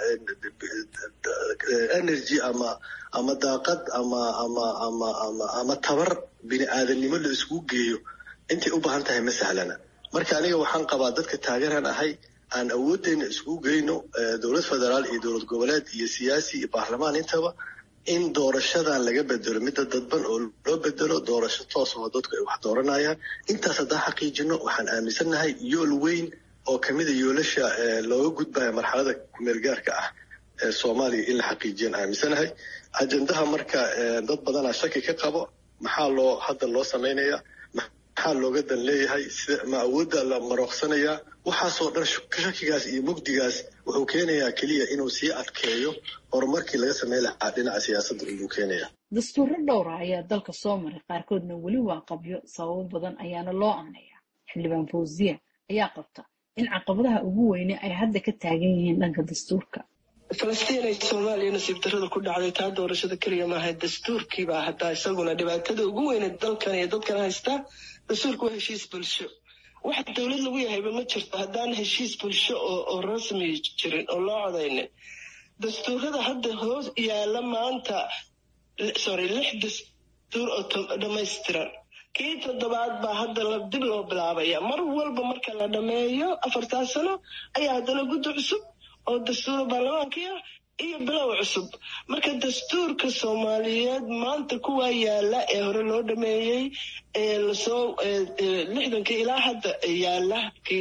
energy ama ama daaqad ama ama ama ama ama tabar bini aadamnimo la iskugu geeyo intay u baahan tahay ma sahlana marka aniga waxaan qabaa dadka taageeraan ahay aan awoodeyna iskugu geyno dowlad federaal iyo dowlad goboleed iyo siyaasi iyo baarlamaan intaba in doorashadan laga bedelo midda dadban oo loo bedelo doorasho toos oo dadku ay wax dooranayaan intaas haddaan xaqiijino waxaan aaminsannahay yool weyn oo kamida yoolasha looga gudbaya marxalada kumeelgaarka ah ee soomaaliya in la xaqiijiyaan aaminsanahay ajendaha marka dad badanaa shaki ka qabo maxaa loo hadda loo samaynayaa maxaa looga dan leeyahay sida ma awoodda la marooqsanayaa waxaasoo dhan shakigaas iyo mugdigaas wuxuu keenayaa keliya inuu sii adkeeyo horumarkii laga samey lahaa dhinaca siyaasadda inuu keenaya dastuuro dhowra ayaa dalka soo maray qaarkoodna weli waa qabyo sababo badan ayaana loo aaneeya xildhibaan fawziya ayaa qabta in caqabadaha ugu weyne ay hadda ka taagan yihiin dhanka dastuurka falastiin ay soomaaliya nasiib darrada ku dhacday taa doorashada keliya maaha dastuurkiibaa hataa isaguna dhibaatada ugu weyne dalkan iyo dadkan haystaa dastuurka waa heshiis bulsho wax dowlad lagu yahayba ma jirto haddaan heshiis bulsho oo rasmi jirin oo loo codaynin dastuurada hadda hoos yaala maanta sorry lix dastuur oo dhammaystiran kii toddobaad baa hadda dib loo bilaabaya mar walba marka la dhammeeyo afartaa sano ayaa haddana guddi cusub oo dastuura baarlamaankii ah iyo bilow cusub marka dastuurka soomaaliyeed maanta kuwaa yaala ee hore loo dhameeyey ee lasoo lixdankii ilaa hadda yaala kii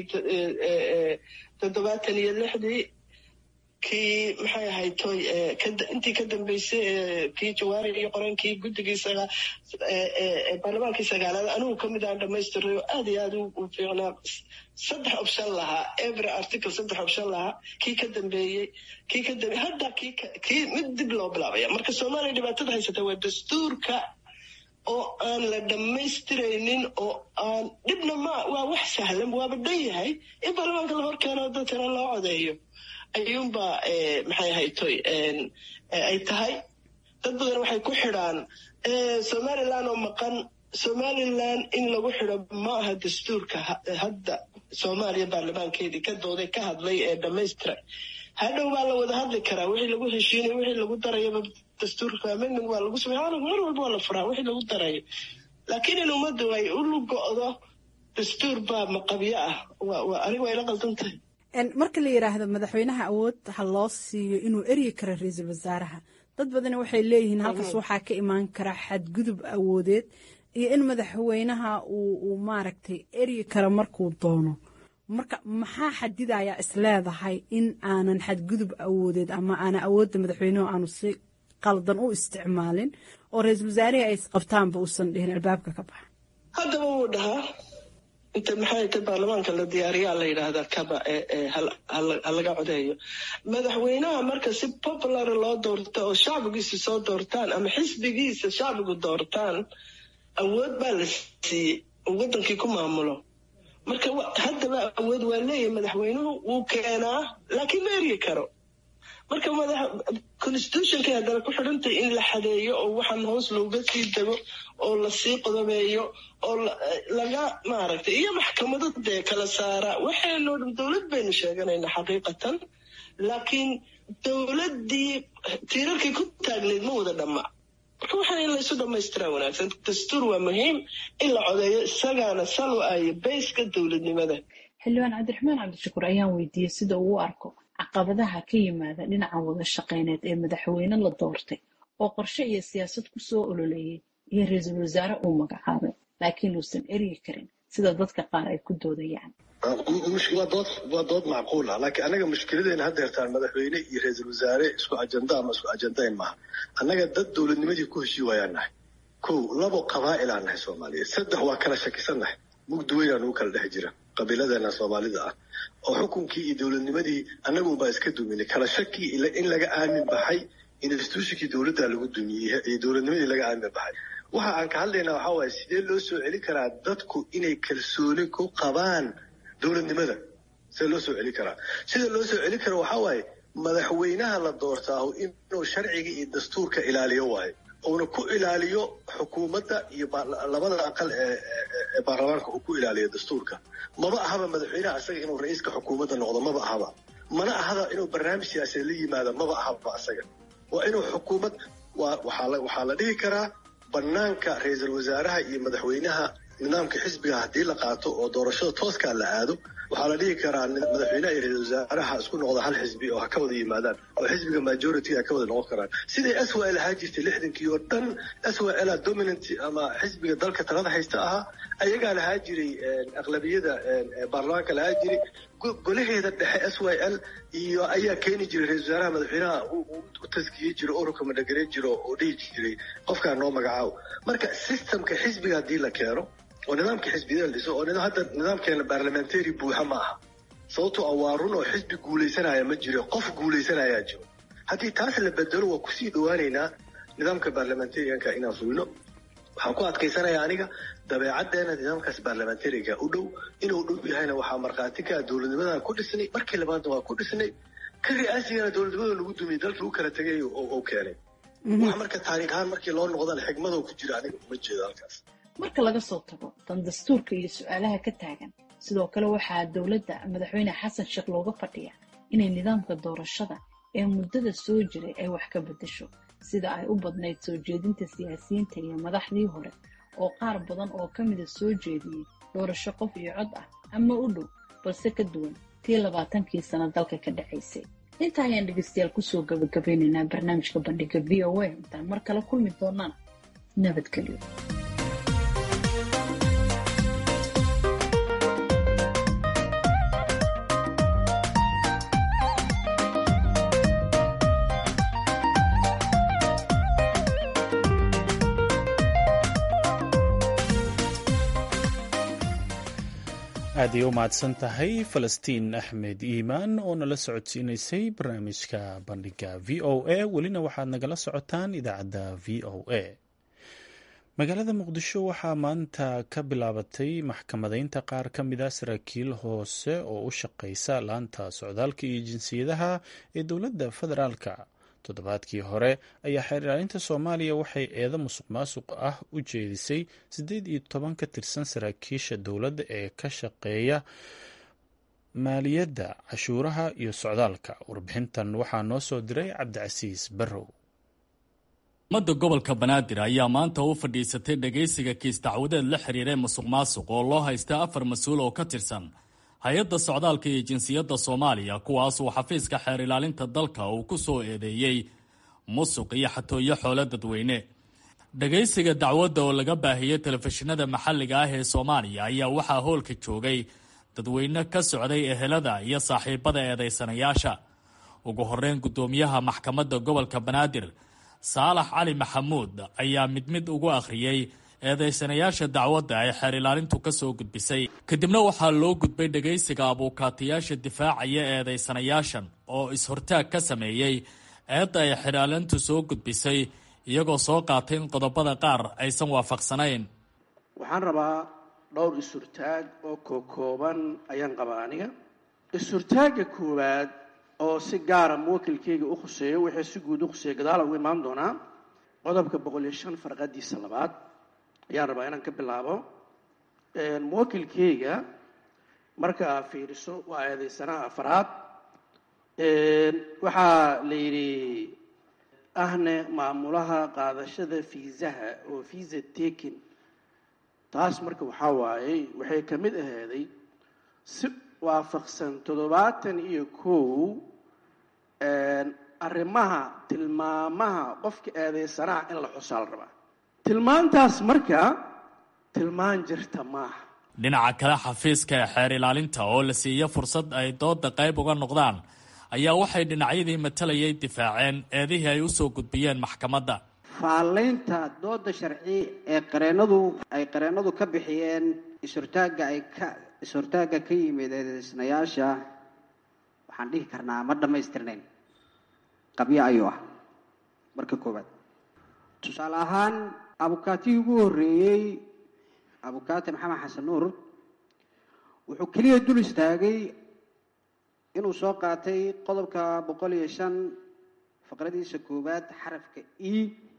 toddobaatan iyo lixdii kii maxay ahayd toy intii ka dambeysay kii jawaari iyo qorankii guddigii baarlamaankii sagaalaad anigu kamid aan dhamaystiray oo aad iyo aad u fiicnaa saddex option lahaa every article saddex option lahaa kii ka dambeeyey kii ka dambe hadda kii kii mid dib loo bilaabaya marka soomaaliya dhibaatada haysata waa dastuurka oo aan la dhammaystiraynin oo aan dhibna ma waa wax sahlan waaba dhan yahay in baarlamaanka la horkeeno dadkana loo codeeyo ayuunbaa maxay ahayd toy ay tahay dad badan waxay ku xidhaan somaliland oo maqan somaliland in lagu xidho ma aha dastuurka hadda soomaaliya baarlamaankeedii ka dooday ka hadlay ee dhammaystiray hadhow baa la wada hadli karaa wixii lagu heshiinay wixii lagu darayaba dastuurka amendment waa lagu samey mar walba waa la furaa wixii lagu darayo laakiin in ummaddu ay u lugo-do dastuur baa maqabyo ah aniga waa ila qaldan tahay marka la yidhaahdo madaxweynaha awood ha loo siiyo inuu eryi karo ra-iisul wasaaraha dad badani waxay leeyihiin halkaas waxaa ka imaan kara xadgudub awoodeed iyo in madaxweynaha uu maaragtay eryi karo markuu doono marka maxaa xadidayaa isleedahay in aanan xadgudub awoodeed ama aanan awoodda madaxweynuhu aanu si qaldan u isticmaalin oo ra-iisul wasaarihii ay isqabtaanba uusan dhihin albaabka ka baxa haddaba wuu dhahaa inta maxay ta baarlamaanka la diyaariyaa la yidhaahdaa kaba ha laga codeeyo madaxweynaha marka si popular loo doorto oo shacbigiisa soo doortaan ama xisbigiisa shacbigu doortaan awood baa la siiyey oo waddankii ku maamulo marka haddaba awood waa leeyahay madaxweynuhu wuu keenaa laakiin ma eryi karo marka constitutionkay haddana ku xidhantay in la xadeeyo oo waxaan hoos looga sii dego oo lasii qodobeeyo oo laga maaragtay iyo maxkamado dee kala saara waxaynoo dhan dowlad baynu sheeganaynaa xaqiiqatan laakiin dowladdii tiirarkay ku taagnayd ma wada dhamma marka waxaan in laysu dhamaystiraa wanaagsan dastuur waa muhiim in la codeeyo isagaana sal u ayo bayska dowladnimada xildhibaan cabdiraxmaan cabdishakuur ayaan weydiiyey sida uu u arko caqabadaha ka yimaada dhinaca wada shaqayneed ee madaxweyne la doortay oo qorshe iyo siyaasad ku soo ololeeyey iyo ra-iisul wasaare uu magacaabay laakiin uusan eryi karin sida dadka qaar ay ku doodayaan waa dood macquul ah laakiin anaga mushkiladeena hadda hertaan madaxweyne iyo ra-iisul wasaare isku ajanda ama isku ajandayn maaha annaga dad dowladnimadii ku heshii waayaan nahay kow labo qabaa'ilaan nahay soomaaliyeed saddex waa kala shakisan nahay mugdi weynaa nugu kala dhex jira qabiiladeena soomaalida ah oo xukunkii iyo dowladnimadii annagunbaa iska duminay kala shaki in laga aamin baxay institutionkii dowladda lagu dumiyey iyo dowladnimadii laga aamin baxay waxa aan ka hadlaynaa waxaa waaye sidee loo soo celin karaa dadku inay kalsooni ku qabaan dowladnimada sidee loo soo celin karaa sida loo soo celin kara waxaa waaye madaxweynaha la doortaahu inuu sharciga iyo dastuurka ilaaliyo waayo uuna ku ilaaliyo xukuumadda iyo labada aqal ee baarlamaanka uu ku ilaaliyo dastuurka maba ahaba madaxweynaha asaga inuu ra-iiska xukuumadda noqdo maba ahaba mana ahaba inuu barnaamij siyaasadeed la yimaado maba ahaba asaga waa inuu xukuumad waxaa la dhihi karaa banaanka ra-iisul wasaaraha iyo madaxweynaha nidaamka xisbiga haddii la qaato oo doorashada tooskaa la aado waxaa la dhihi karaa madaxweynaha iyo ra-isul wasaaraha isku noqda hal xisbi oo ha ka wada yimaadaan oo xisbiga majority ha ka wada noqon karaan siday s y l ahaa jirtay lixdankii oo dhan s y l dominant ama xisbiga dalka talada haysta ahaa ayagaa lahaa jiray aqlabiyada baarlamaanka lahaa jiray golaheeda dhexe s y l iyo ayaa keeni jiray ra-isul wasaaraha madaxweynaha u taskiyey jiro ururka madhagareyn jiro oo dhihi jiray qofkaa noo magacaabo marka systemka xisbiga haddii la keeno oo nidaamka xisbiyada la dhiso oo hadda nidaamkeena barlamentary buuxa ma aha sababtoo ah waa run oo xisbi guulaysanaya ma jiro qof guulaysanayaa jiro haddii taas la bedelo waa kusii dhawaaneynaa nidaamka barlamentarianka inaan fulino waxaan ku adkaysanayaa aniga dabeecaddeena nidaamkaas barlamentariga u dhow inuu dhow yahayna waxaa markhaati ka ah dowladnimadan ku dhisnay markii labaadna waa ku dhisnay ka ri'aasigana dowladnimada lagu dumiyey dalkii u kala tegay oo keenay wax marka taariikh ahaan markii loo noqdana xigmadoo ku jira aniga uma jeedo halkaas marka laga soo tago dan dastuurka iyo su-aalaha ka taagan sidoo kale waxaa dowladda madaxweyne xasan sheekh looga fadhiya inay nidaamka doorashada ee muddada soo jiray ay wax ka beddesho sida ay u badnayd soo jeedinta siyaasiyiinta iyo madaxdii hore oo qaar badan oo ka mida soo jeediyey doorasho qof iyo cod ah ama u dhow balse ka duwan tii labaatankii sano dalka ka dhacaysay intaa ayaan dhegeystayaal kusoo gabagabeynaynaa barnaamijka bandhiga v o a intaan mar kale kulmi doonana nabadgelyo aad ay u mahadsan tahay falastiin axmed iimaan oo nala socodsiinaysay barnaamijka bandhiga v o a welina waxaad nagala socotaan idaacadda v o a magaalada muqdisho waxaa maanta ka bilaabatay maxkamadeynta qaar ka mid a saraakiil hoose oo u shaqeysa laanta socdaalka iyo jinsiyadaha ee dowladda federaalka toddobaadkii hore ayaa xeer ilaalinta soomaaliya waxay eedo musuq maasuq ah u jeedisay siddeed iyo toban ka tirsan saraakiisha dowladda ee ka shaqeeya maaliyadda cashuuraha iyo socdaalka warbixintan waxaa noo soo diray cabdicasiis barrow ummadda gobolka banaadir ayaa maanta u fadhiisatay dhagaysiga kiis dacwadeed la xiriiray musuq maasuq oo loo haysta afar mas-uul oo ka tirsan hay-adda socdaalka iyo jinsiyadda soomaaliya kuwaas uu xafiiska xeer ilaalinta dalka uu ku soo eedeeyey musuq iyo xatooyo xoolo dadweyne dhagaysiga dacwadda oo laga baahiyey telefishinada maxalliga ah ee soomaaliya ayaa waxaa hoolka joogay dadweyne ka socday ehelada iyo saaxiibada eedaysanayaasha ugu horeyn guddoomiyaha maxkamadda gobolka banaadir saalax cali maxamuud ayaa mid mid ugu akhriyey eedaysanayaasha dacwadda ay xeer ilaalintu ka soo gudbisay kadibna waxaa loo gudbay dhagaysiga abuukaatayaasha difaacaya eedaysanayaashan oo is-hortaag ka sameeyey eedda ay xeer ilaalintu soo gudbisay iyagoo soo qaatay in qodobada qaar aysan waafaqsanayn waxaan rabaa dhowr is-hurtaag oo kookooban ayaan qabaa aniga is-hurtaagga koowaad oo si gaara muwakilkeyga u khuseeyo wixii si guud u khuseeya gadaala ugu imaan doonaa qodobka boqol iyo shan farqadiisa labaad ayaan rabaa inaan ka bilaabo muwakilkeyga marka aa fiiriso waa eedaysanaha afaraad waxaa la yidhi ahne maamulaha qaadashada fiisaha oo visa taking taas marka waxaa waayey waxay ka mid aheeday si waafaqsan toddobaatan iyo kow arrimaha tilmaamaha qofka eedaysanaha in la xusaa la rabaa tilmaantaas marka tilmaan jirta maaha dhinaca kale xafiiska ee xeer ilaalinta oo la siiyo fursad ay dooda qayb uga noqdaan ayaa waxay dhinacyadii matalayay difaaceen eedihii ay usoo gudbiyeen maxkamadda faallaynta dooda sharci ee qareenadu ay qareennadu ka bixiyeen is-hortaagga ay ka is-hortaagga ka yimid eedeysnayaasha waxaan dhihi karnaa ma dhammaystirnayn qabyo ayuu ah marka koowaad tusaale ahaan abukaatigii ugu horreeyey abukaati maxamed xasan nuur wuxuu keliya dul istaagay inuu soo qaatay qodobka boqol iyo shan faqradiisa koowaad xarafka e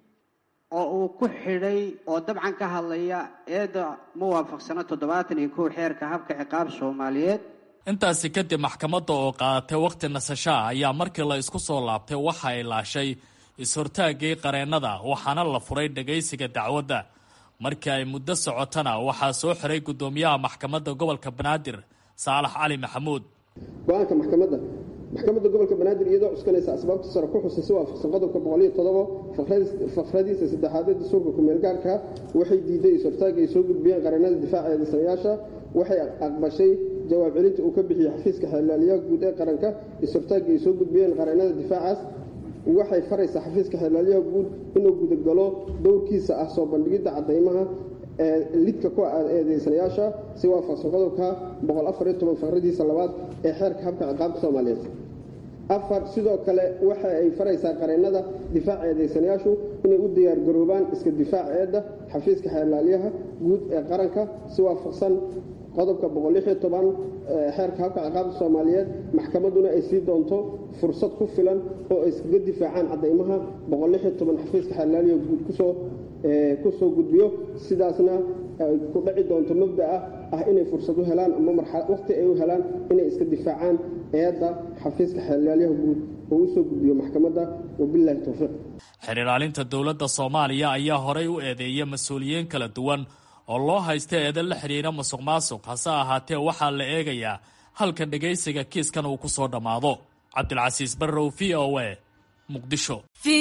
oo uu ku xidhay oo dabcan ka hadlaya eedda ma waafaqsano toddobaatan iyo kow xeerka habka ciqaab soomaaliyeed intaasi kadib maxkamadda oo qaadatay wakhti nasashaa ayaa markii la isku soo laabtay waxa ay laashay is-hortaaggii qareennada waxaana la furay dhagaysiga dacwadda markii ay muddo socotana waxaa soo xiray guddoomiyaha maxkamadda gobolka banaadir saalax cali maxamuud go-aanka maxkamadda maxkamadda gobolka banaadir iyadoo cuskanaysa asbaabta sare ku xusay si waafaqsan qodobka boqoliyo todobo fakradiisa saddexaad ee dastuurka ku-meelgaarka waxay diiday is-hortaagga ay soo gudbiyeen qareennada difaaca eedeysanayaasha waxay aqbashay jawaab celinta uu ka bixiyey xafiiska xeelaaliyaha guud ee qaranka is-hortaagga ay soo gudbiyeen qareennada difaacaas waxay faraysaa xafiiska xeelaaliyaha guud inuu gudagalo dowrkiisa ah soo bandhigidda cadaymaha ee lidka ku eedeysanayaasha si waafaqsan qodobka boqol afar iyo toban faqradiisa labaad ee xeerka habka ciqaabta soomaaliyeed afar sidoo kale waxa ay faraysaa qareennada difaaca eedeysanayaashu inay u diyaargaroobaan iska difaac eedda xafiiska xeelaalyaha guud ee qaranka si waafaqsan qodobka boqol lix iyo toban xeerka habka ciqaabta soomaaliyeed maxkamadduna ay sii doonto fursad ku filan oo ay iskaga difaacaan cadaymaha boqol lix iyo toban xafiiska xeelaalyaha guud kusoo kusoo gudbiyo sidaasna ay ku dhaci doonto mabda'a ah inay fursad u helaan ama waqti ay u helaan inay iska difaacaan eedda xafiiska xeelaalyaha guud oo usoo gudbiyo maxkamadda wabilahi towfiiq xeer ilaalinta dowladda soomaaliya ayaa horay u eedeeyay mas-uuliyiin kala duwan oo loo haysta eedan la xidhiira masuq maasuq hase ahaatee waxaa la eegayaa halka dhegaysiga kiiskan uu ku soo dhammaado cabdilcasiis barrow v o a muqdisho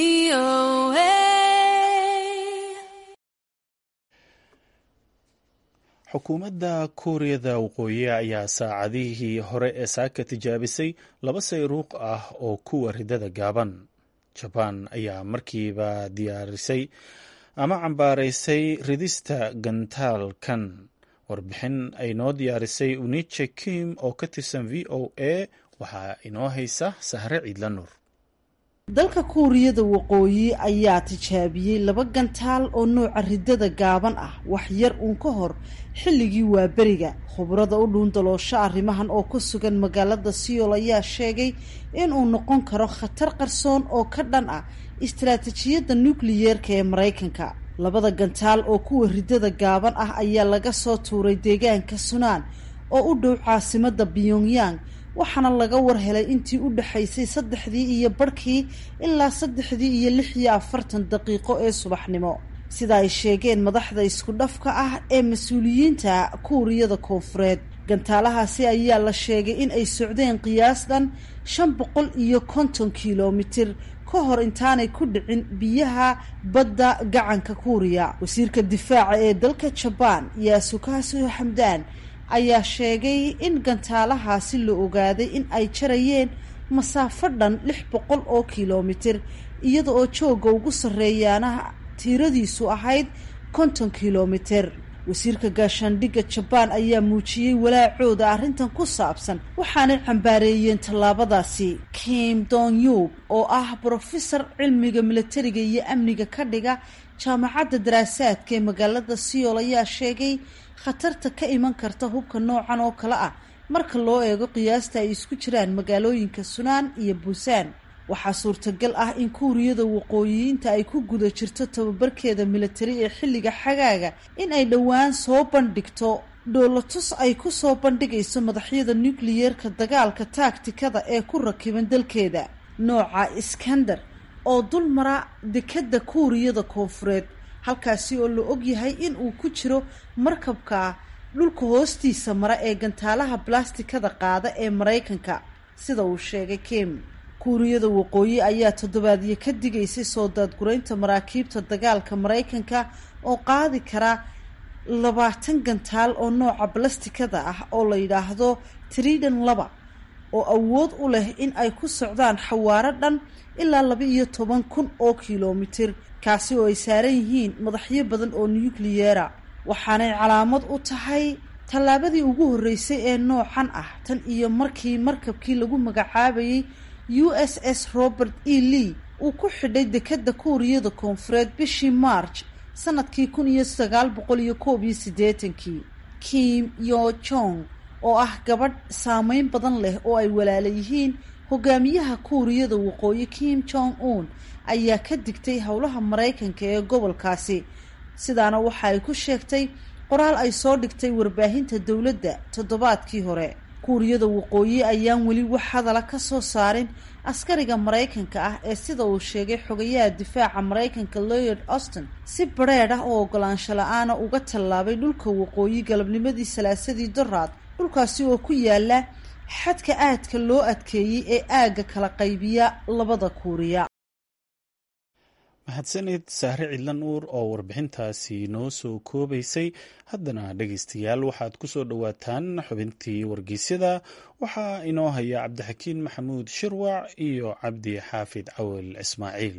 xukuumadda kuuriyada waqooyi ayaa saacadihii hore ee saaka tijaabisay laba sayruuq ah oo kuwa ridada gaaban jabaan ayaa markiiba diyaarisay ama cambaaraysay ridista gantaalkan warbixin ay noo diyaarisay uniche kim oo ka tirsan v o a waxaa inoo haysa sahre ciidla nuur dalka kuuriyada waqooyi ayaa tijaabiyey laba gantaal oo nooca ridada gaaban ah wax yar uun ka hor xilligii waaberiga khubrada u dhuundaloosho arrimahan oo ku sugan magaalada siyool ayaa sheegay inuu noqon karo khatar qarsoon oo ka dhan ah istaraatijiyadda nukliyeerka ee maraykanka labada gantaal oo kuwa ridada gaaban ah ayaa laga soo tuuray deegaanka sunaan oo u dhow caasimada pyongyang waxaana laga war helay intii u dhexaysay saddexdii iyo barhkii ilaa saddexdii iyo lix iyo afartan daqiiqo ee subaxnimo sida ay sheegeen madaxda isku dhafka ah ee mas-uuliyiinta kuuriyada koonfureed gantaalahaasi ayaa la sheegay in ay socdeen qiyaas dhan shan boqol iyo konton kilomitir ka hor intaanay ku dhicin biyaha badda gacanka kuuriya wasiirka difaaca ee dalka jabaan yaasukasu xamdaan ayaa sheegay in gantaalahaasi la ogaaday in ay jarayeen masaafo dhan lix boqol oo kilomitir iyada oo joogga ugu sarreeyaana tiiradiisu ahayd konton kilomitir wasiirka gaashaandhigga jabaan ayaa muujiyey walaacooda arrintan ku saabsan waxaanay cambaareeyeen tallaabadaasi kim donyub oo ah brofesor cilmiga milatariga iyo amniga ka dhiga jaamacadda daraasaadka ee magaalada siyool ayaa sheegay khatarta ka iman karta hubka noocan oo kale ah marka loo eego qiyaasta ay isku jiraan magaalooyinka sunaan iyo buusaan waxaa suurtagal ah in kuuriyada waqooyiyiinta ay ku guda jirto tababarkeeda militari ee xilliga xagaaga in ay dhowaan soo bandhigto dhoolatus ay ku soo bandhigayso madaxyada nukliyeerka dagaalka taagtikada ee ku rakiban dalkeeda nooca iskander oo dul mara dekadda kuuriyada koonfureed halkaasi oo la ogyahay in uu ku jiro markabka dhulka hoostiisa mara ee gantaalaha balastikada qaada ee maraykanka sida uu sheegay kim kuuriyada waqooyi ayaa toddobaadyo ka digaysay soo daadguraynta maraakiibta dagaalka maraykanka oo qaadi kara labaatan gantaal oo nooca balastikada ah oo la yidhaahdo tridan laba oo awood u leh in ay ku socdaan xawaaro dhan ilaa laba iyo toban kun oo kilomitir kaasi oo ay saaran yihiin madaxyo badan oo nukliyeera waxaanay calaamad u tahay tallaabadii ugu horreysay ee noocan ah tan iyo markii markabkii lagu magacaabayay u s s robert e lee uu ku xidhay dekedda kuuriyada koonfureed bishii march sanadkii kun iyo sagaal boqol iyo koob iyo siddeetankii kim yo jong oo ah gabadh saameyn badan leh oo ay walaala yihiin hogaamiyaha kuuriyada waqooyi kim jong un ayaa ka digtay howlaha maraykanka ee gobolkaasi sidaana waxa ay ku sheegtay qoraal ay soo dhigtay warbaahinta dowladda toddobaadkii hore kuuriyada waqooyi ayaan weli wax hadala ka soo saarin askariga maraykanka ah ee sida uu sheegay xogayaha difaaca maraykanka lloyd austin si bareed ah oo ogolaansho la-aana uga tallaabay dhulka waqooyi galabnimadii salaasadii doraad dhulkaasi oo ku yaala xadka aadka loo adkeeyey ee aagga kala qaybiya labada kuuriya mahadsanid sahre cidlan uur oo warbixintaasi noo soo koobaysay haddana dhegaystayaal waxaad ku soo dhowaataan xubintii wargeysyada waxaa inoo haya cabdixakiin maxamuud shirwac iyo cabdi xaafid cawel ismaaciil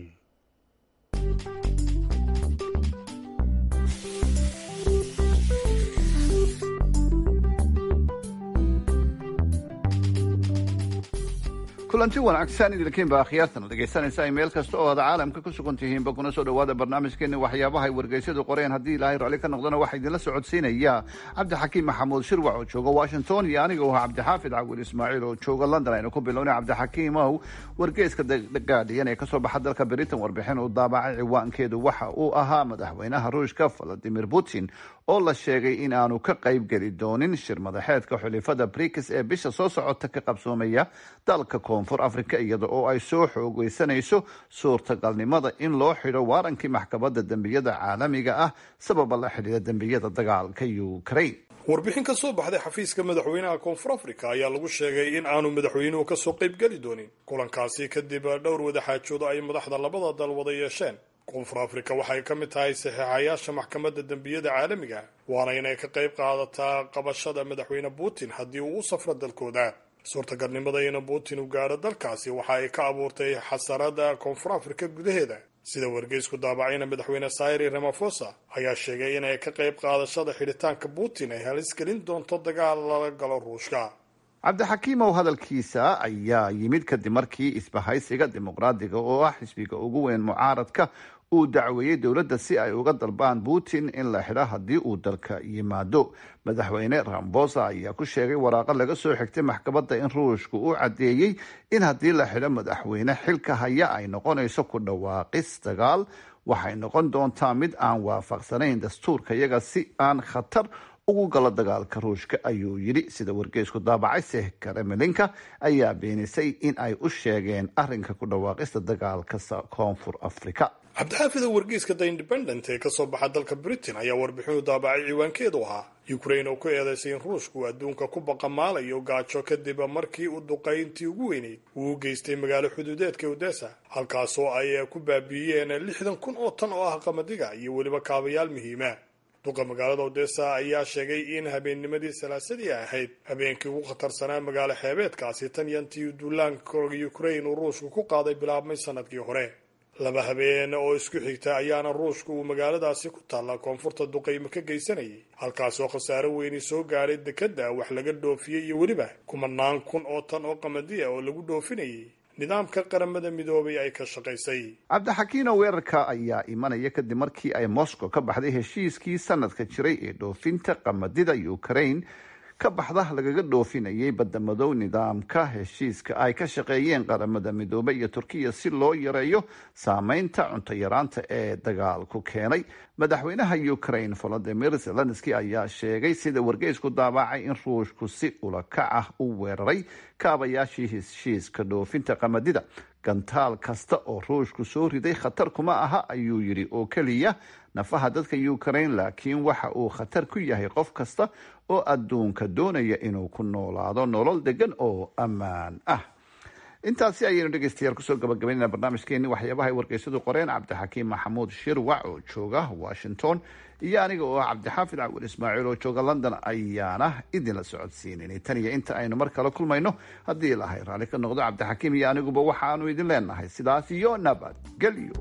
kulanti wanaagsan idinkiinba akhyaartan dhegaysanaysa meel kasta oo aad caalamka ku sugan tihiinba kuna soo dhawaada barnaamijkeeni waxyaabaha ay wargeysyadu qoreen haddii ilaahay raalli ka noqdana waxaa idinla socodsiinaya cabdixakiim maxamuud shirwac oo jooga washington iyo aniga oo ah cabdixaafid cawil ismaaciil oo jooga london aynu ku bilownay cabdixakiimow wargeyska the guardian ee kasoo baxa dalka britain warbixin uu daabacay ciwaankeedu waxa uu ahaa madaxweynaha ruushka valadimir putin oo la sheegay in aanu ka qayb geli doonin shir madaxeedka xulifada brikis ee bisha soo socota ka qabsoomaya dalka koonfur africa iyada oo ay soo xoogeysanayso suurtagalnimada in loo xidho waarankii maxkamadda dembiyada caalamiga ah sababa la xidhiira dembiyada dagaalka ukraine warbixin ka soo baxday xafiiska madaxweynaha koonfur africa ayaa lagu sheegay in aanu madaxweynuhu kasoo qayb geli doonin kulankaasi kadib dhowr wadaxaajoodo ay madaxda labada dal wada yeesheen koonfur africa waxay ka mid tahay saxiixayaasha maxkamadda dembiyada caalamiga waana inay ka qayb qaadataa qabashada madaxweyne putin haddii uu u safro dalkooda suurtagalnimada in putin uu gaadho dalkaasi waxa ay ka abuurtay xasarada koonfur africa gudaheeda sida wargeysku daabacayna madaxweyne sairi ramafosa ayaa sheegay inay ka qayb qaadashada xidhitaanka putin ay halis gelin doonto dagaal lala galo ruushka cabdixakiimow hadalkiisa ayaa yimid kadib markii isbahaysiga dimuqraadiga oo ah xisbiga ugu weyn mucaaradka uu dacweeyey dowladda si ay uga dalbaan putin in la xidho haddii uu dalka yimaado madaxweyne rambosa ayaa ku sheegay waraaqo laga soo xigtay maxkamadda in ruushku uu caddeeyey in haddii la xidho madaxweyne xilka haya ay noqonayso ku dhawaaqis dagaal waxay noqon doontaa mid aan waafaqsanayn dastuurka iyaga si aan khatar ugu galo dagaalka ruushka ayuu yidhi sida wargeysku daabacay seh kremlinka ayaa beenisay in ay u sheegeen arrinka ku dhawaaqista dagaalka koonfur africa cabdixaafida wargeyska the independent ee kasoo baxa dalka britain ayaa warbixinu daabacay ciwaankeedu ahaa ukraine oo ku eedeysay in ruushku uu adduunka ku baqamaalayo gaajo kadib markii uu duqayntii ugu weyneyd uu u geystay magaalo xuduudeedka odessa halkaasoo ay ku baabiiyeen lixdan kun oo tan oo ah qamadiga iyo weliba kaabayaal muhiima duqa magaalada odessa ayaa sheegay in habeennimadii salaasadii ahayd habeenkii ugu khatarsanaa magaalo xeebeedkaasi tan yantii duulaanka ukraine uu ruushku ku qaaday bilaabmay sanadkii hore laba habeen oo isku xigta ayaana ruushku uu magaaladaasi ku taalla koonfurta duqaymo ka geysanayay halkaasoo khasaaro weyni soo gaadhay dekedda wax laga dhoofiyey iyo weliba kumanaan kun oo tan oo qamadiya oo lagu dhoofinayay nidaamka qaramada midoobay ay ka shaqaysay cabdixakiino weerarka ayaa imanaya kadib markii ay moscow ka baxday heshiiskii sanadka jiray ee dhoofinta qamadida ukraine ka baxda lagaga dhoofinayay badamadow nidaamka heshiiska ay ka shaqeeyeen qaramada midoobey iyo turkiya si loo yareeyo saameynta cunto yaraanta ee dagaalku keenay madaxweynaha ukraine volodimir zelenski ayaa sheegay sida wargeysku daabacay in ruushku si ulakac ah u weeraray kaabayaashii heshiiska dhoofinta qamadida gantaal kasta oo ruushku soo riday khatar kuma aha ayuu yidhi oo keliya nafaha dadka ukraine laakiin waxa uu khatar ku yahay qof kasta oo adduunka doonaya inuu ku noolaado nolol degan oo ammaan ah intaasi ayaynu dhegeystayaal kusoo gabagabaynayna barnaamijkeeni waxyaabaha ay wargeysadu qoreen cabdixakiim maxamuud shirwac oo jooga washington iyo aniga oo ah cabdixaafid cawil ismaaciil oo jooga london ayaana idinla socodsiinanay tan iyo inta aynu mar kale kulmayno haddii ilahay raalli ka noqdo cabdixakiim iyo aniguba waxaanu idin leenahay sidaas iyo nabadgelyo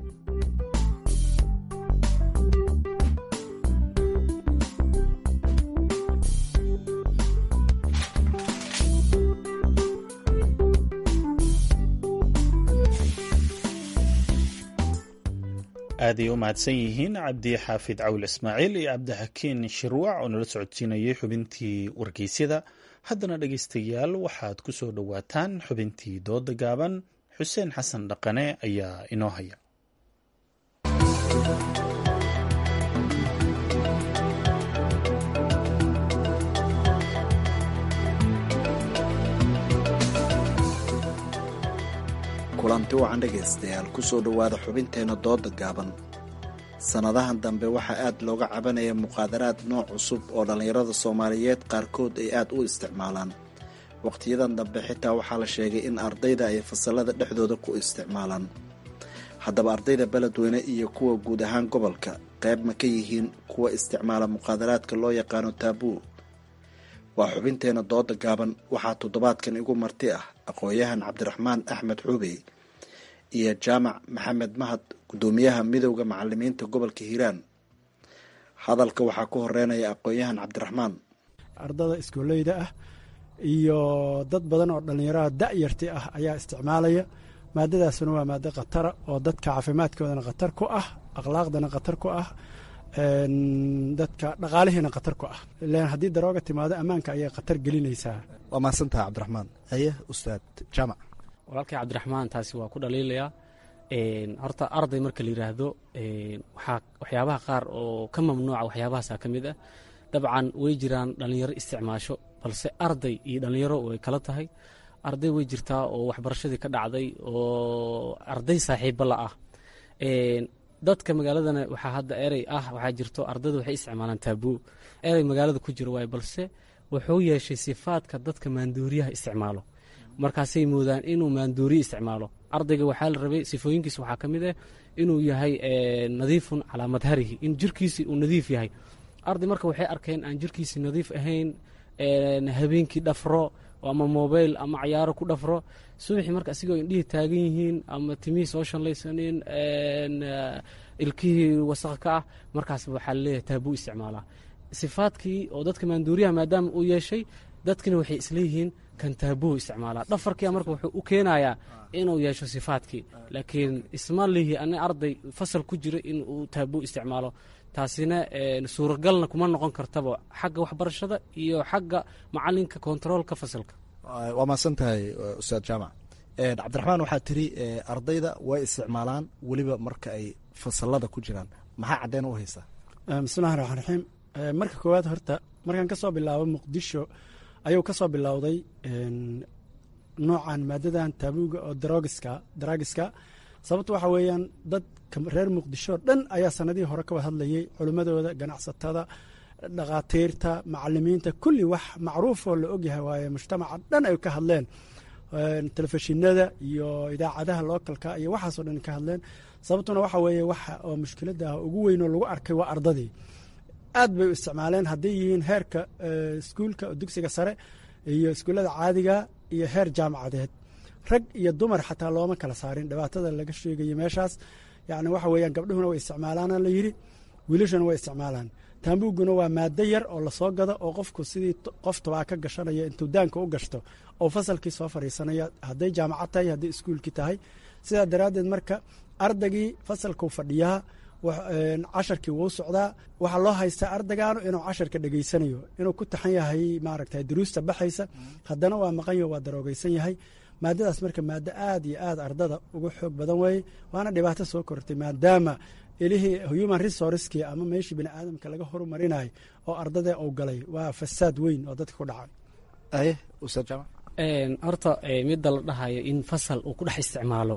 aaday u mahadsan yihiin cabdi xaafid cawl ismaaciil iyo cabdixakiin shirwac oo nala socodsiinayay xubintii wargeysyada haddana dhegeystayaal waxaad ku soo dhowaataan xubintii dooda gaaban xuseen xasan dhaqane ayaa inoo haya kulanti wacan dhegaystayaal kusoo dhowaada xubinteenna dooda gaaban sannadahan dambe waxaa aad looga cabanaya muqaadaraad nooc cusub oo dhallinyarada soomaaliyeed qaarkood ay aad u isticmaalaan wakhtiyadan dambe xitaa waxaa la sheegay in ardayda ay fasallada dhexdooda ku isticmaalaan haddaba ardayda beledweyne iyo kuwa guud ahaan gobolka qayb ma ka yihiin kuwa isticmaala muqaadaraadka loo yaqaano taabuu waa xubinteenna dooda gaaban waxaa toddobaadkan igu marti ah aqoon-yahan cabdiraxmaan axmed xuubey iyo jaamac maxamed mahad guddoomiyaha midowda macalimiinta gobolka hiiraan hadalka waxaa ku horeynaya aqoon-yahan cabdiraxmaan ardada iskooleyda ah iyo dad badan oo dhallinyarada da'yarti ah ayaa isticmaalaya maadadaasuna waa maado khatara oo dadka caafimaadkoodana khatar ku ah akhlaaqdana khatar ku ah dadka dhaqaalihiina khatar ku ah ilan haddii darooga timaado ammaanka ayay khatar gelinaysaa waa mahadsantaha cabdiraxmaan haye ustaad jaamac walaalkay cabdiraxmaan taasi waa ku dhaliilayaa horta arday marka la yidhaahdo waxaa waxyaabaha qaar oo ka mamnuuca waxyaabahaasa ka mid ah dabcan way jiraan dhallinyaro isticmaasho balse arday iyo dhallinyaro way kala tahay arday way jirtaa oo waxbarashadii ka dhacday oo arday saaxiiba la ah dadka magaaladana waxaa hadda erey ah waxaa jirto ardayda waxay isticmaalaan taabuu erey magaalada ku jiro waaye balse wuxuu yeeshay sifaadka dadka maanduuriyaha isticmaalo markaasay moodaan inuu maanduuriye isticmaalo ardayga waxaa la rabay sifooyinkiisa waxaa ka mid ah inuu yahay nadiifun calaa madharihi in jirkiisii uu nadiif yahay arday marka waxay arkeen aan jirkiisii nadiif ahayn habeenkii dhafro ama mobile ama cayaaro ku dhafro subaxii marka asigoo indhihii taagan yihiin ama timihii soo shanlaysanin ilkihii wasaq ka ah markaas waxaa laleeyahay taabuu isticmaalaa sifaadkii oo dadka maanduuriyaha maadaama uu yeeshay dadkina waxay isleeyihiin kan taabuu isticmaalaa dhafarkia marka wuxuu u keenayaa inuu yeesho sifaadkii laakiin isma lihi ani arday fasal ku jira in uu taabuu isticmaalo taasina suuragalna kuma noqon kartaba xagga waxbarashada iyo xagga macalinka kontaroolka fasalka waa mahadsan tahay ustaad jaamac cabdiraxmaan waxaa tiri ardayda way isticmaalaan weliba marka ay fasalada ku jiraan maxaa caddeyn u haysaa bismillahi raxmaan raxiim marka koowaad horta markaan ka soo bilaabo muqdisho ayuu ka soo bilowday noocan maadadan taabuuga oo darogiska daraagiska sababto waxaa weeyaan dadka reer muqdisho dhan ayaa sanadihii hore ka wada hadlayay culimmadooda ganacsatada dhakhaatiirta macalimiinta kulli wax macruufoo la ogyahay waaye mujtamaca dhan ay ka hadleen telefishinada iyo idaacadaha lookalka iyo waxaasoo dhan ka hadleen sababtuna waxa weeye waxa oo mushkiladda ugu weynoo lagu arkay waa ardadii aad bay u isticmaaleen hadday yihiin heerka iskuulka dugsiga sare iyo iskuullada caadiga iyo heer jaamacadeed rag iyo dumar xataa looma kala saarin dhibaatada laga sheegayo meeshaas yacni waxa weeyaan gabdhuhuna way isticmaalaana la yidhi wiilashuna way isticmaalaan taambuuguna waa maado yar oo lasoo gado oo qofku sidii qof tobaa ka gashanaya intuu daanka u gashto oo fasalkii soo fadhiisanaya hadday jaamacad tahay hadday iskuulkii tahay sidaa daraaddeed marka ardaygii fasalkuu fadhiyaa casharkii wuu socdaa waxaa loo haystaa ardaygaanu inuu casharka dhegeysanayo inuu ku taxan yahay maaragta duruusta baxaysa haddana waa maqanyo waa daroogeysan yahay maadadaas marka maado aad iyo aad ardada uga xoog badan weeye waana dhibaato soo kortay maadaama ilihii human resourcekii ama meeshii bini aadamka laga horumarinayo oo ardada uu galay waa fasaad weyn oo dadka ku dhacay horta midda la dhahayo in fasal uu ku dhex isticmaalo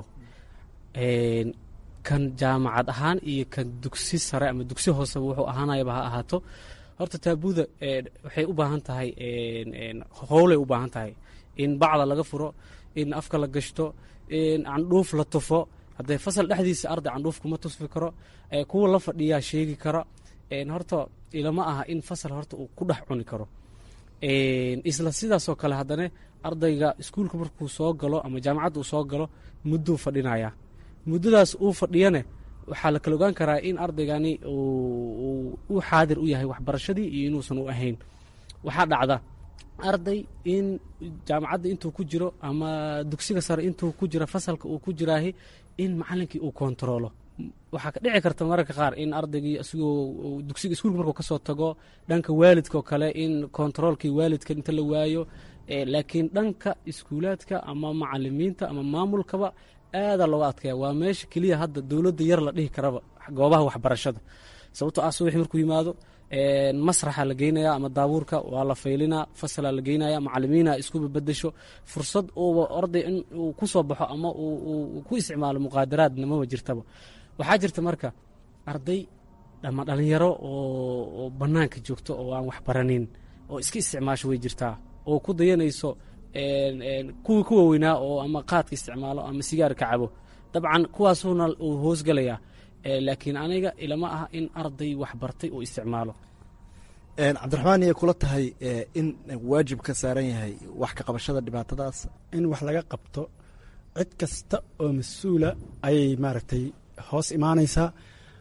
kan jaamacad ahaan iyo kan dugsi sare ama dugsi hooseba wuxuu ahaanayaba ha ahaato horta taabuuda waxay u baahan tahay howlay u baahan tahay in bacda laga furo in afka la gashto in candhuuf la tufo haddee fasal dhexdiisa arday candhuuf kuma tufi karo kuwa la fadhiyaa sheegi kara horta ilama aha in fasal horta uu ku dhex cuni karo isla sidaasoo kale haddana ardayga iskuulka markuu soo galo ama jaamacadda uu soo galo mudduu fadhinaya muddadaas uu fadhiyane waxaa la kala ogaan karaa in ardaygani u xaadir u yahay waxbarashadii iyo inuusan u ahayn waxaa dhacda arday in jaamacadda intuu ku jiro ama dugsiga sare intuu ku jiro fasalka uu ku jiraahi in macalinkii uu kontaroolo waxaa ka dhici karta mararka qaar in ardaygii isagoo dugsiga iskuulka markuu kasoo tago dhanka waalidka oo kale in kontaroolkii waalidka inta la waayo laakiin dhanka iskuulaadka ama macalimiinta ama maamulkaba aadaa looga adkaya waa meesha keliya hadda dowladda yar la dhihi karaba goobaha waxbarashada sababtoo ah subaxi markuu yimaado masraxa la geynaya ama daabuurka waa la faylinaa fasalaa la geynaya macalimiina isku babadasho fursad uuba arday in uu ku soo baxo ama uu ku isticmaalo muqaadaraadna maba jirtaba waxaa jirta marka arday ama dhalinyaro oo bannaanka joogto oo aan waxbaranin oo iska isticmaasho way jirtaa oo ku dayanayso kuwii ku waaweynaa oo ama qaadka isticmaalo ama sigaarka cabo dabcan kuwaasuuna uu hoosgalayaa laakiin aniga ilama aha in arday waxbartay uu isticmaalo cabdiraxmaan iyay kula tahay in waajib ka saaran yahay wax ka qabashada dhibaatadaas in wax laga qabto cid kasta oo mas-uula ayay maaragtay hoos imaanaysaa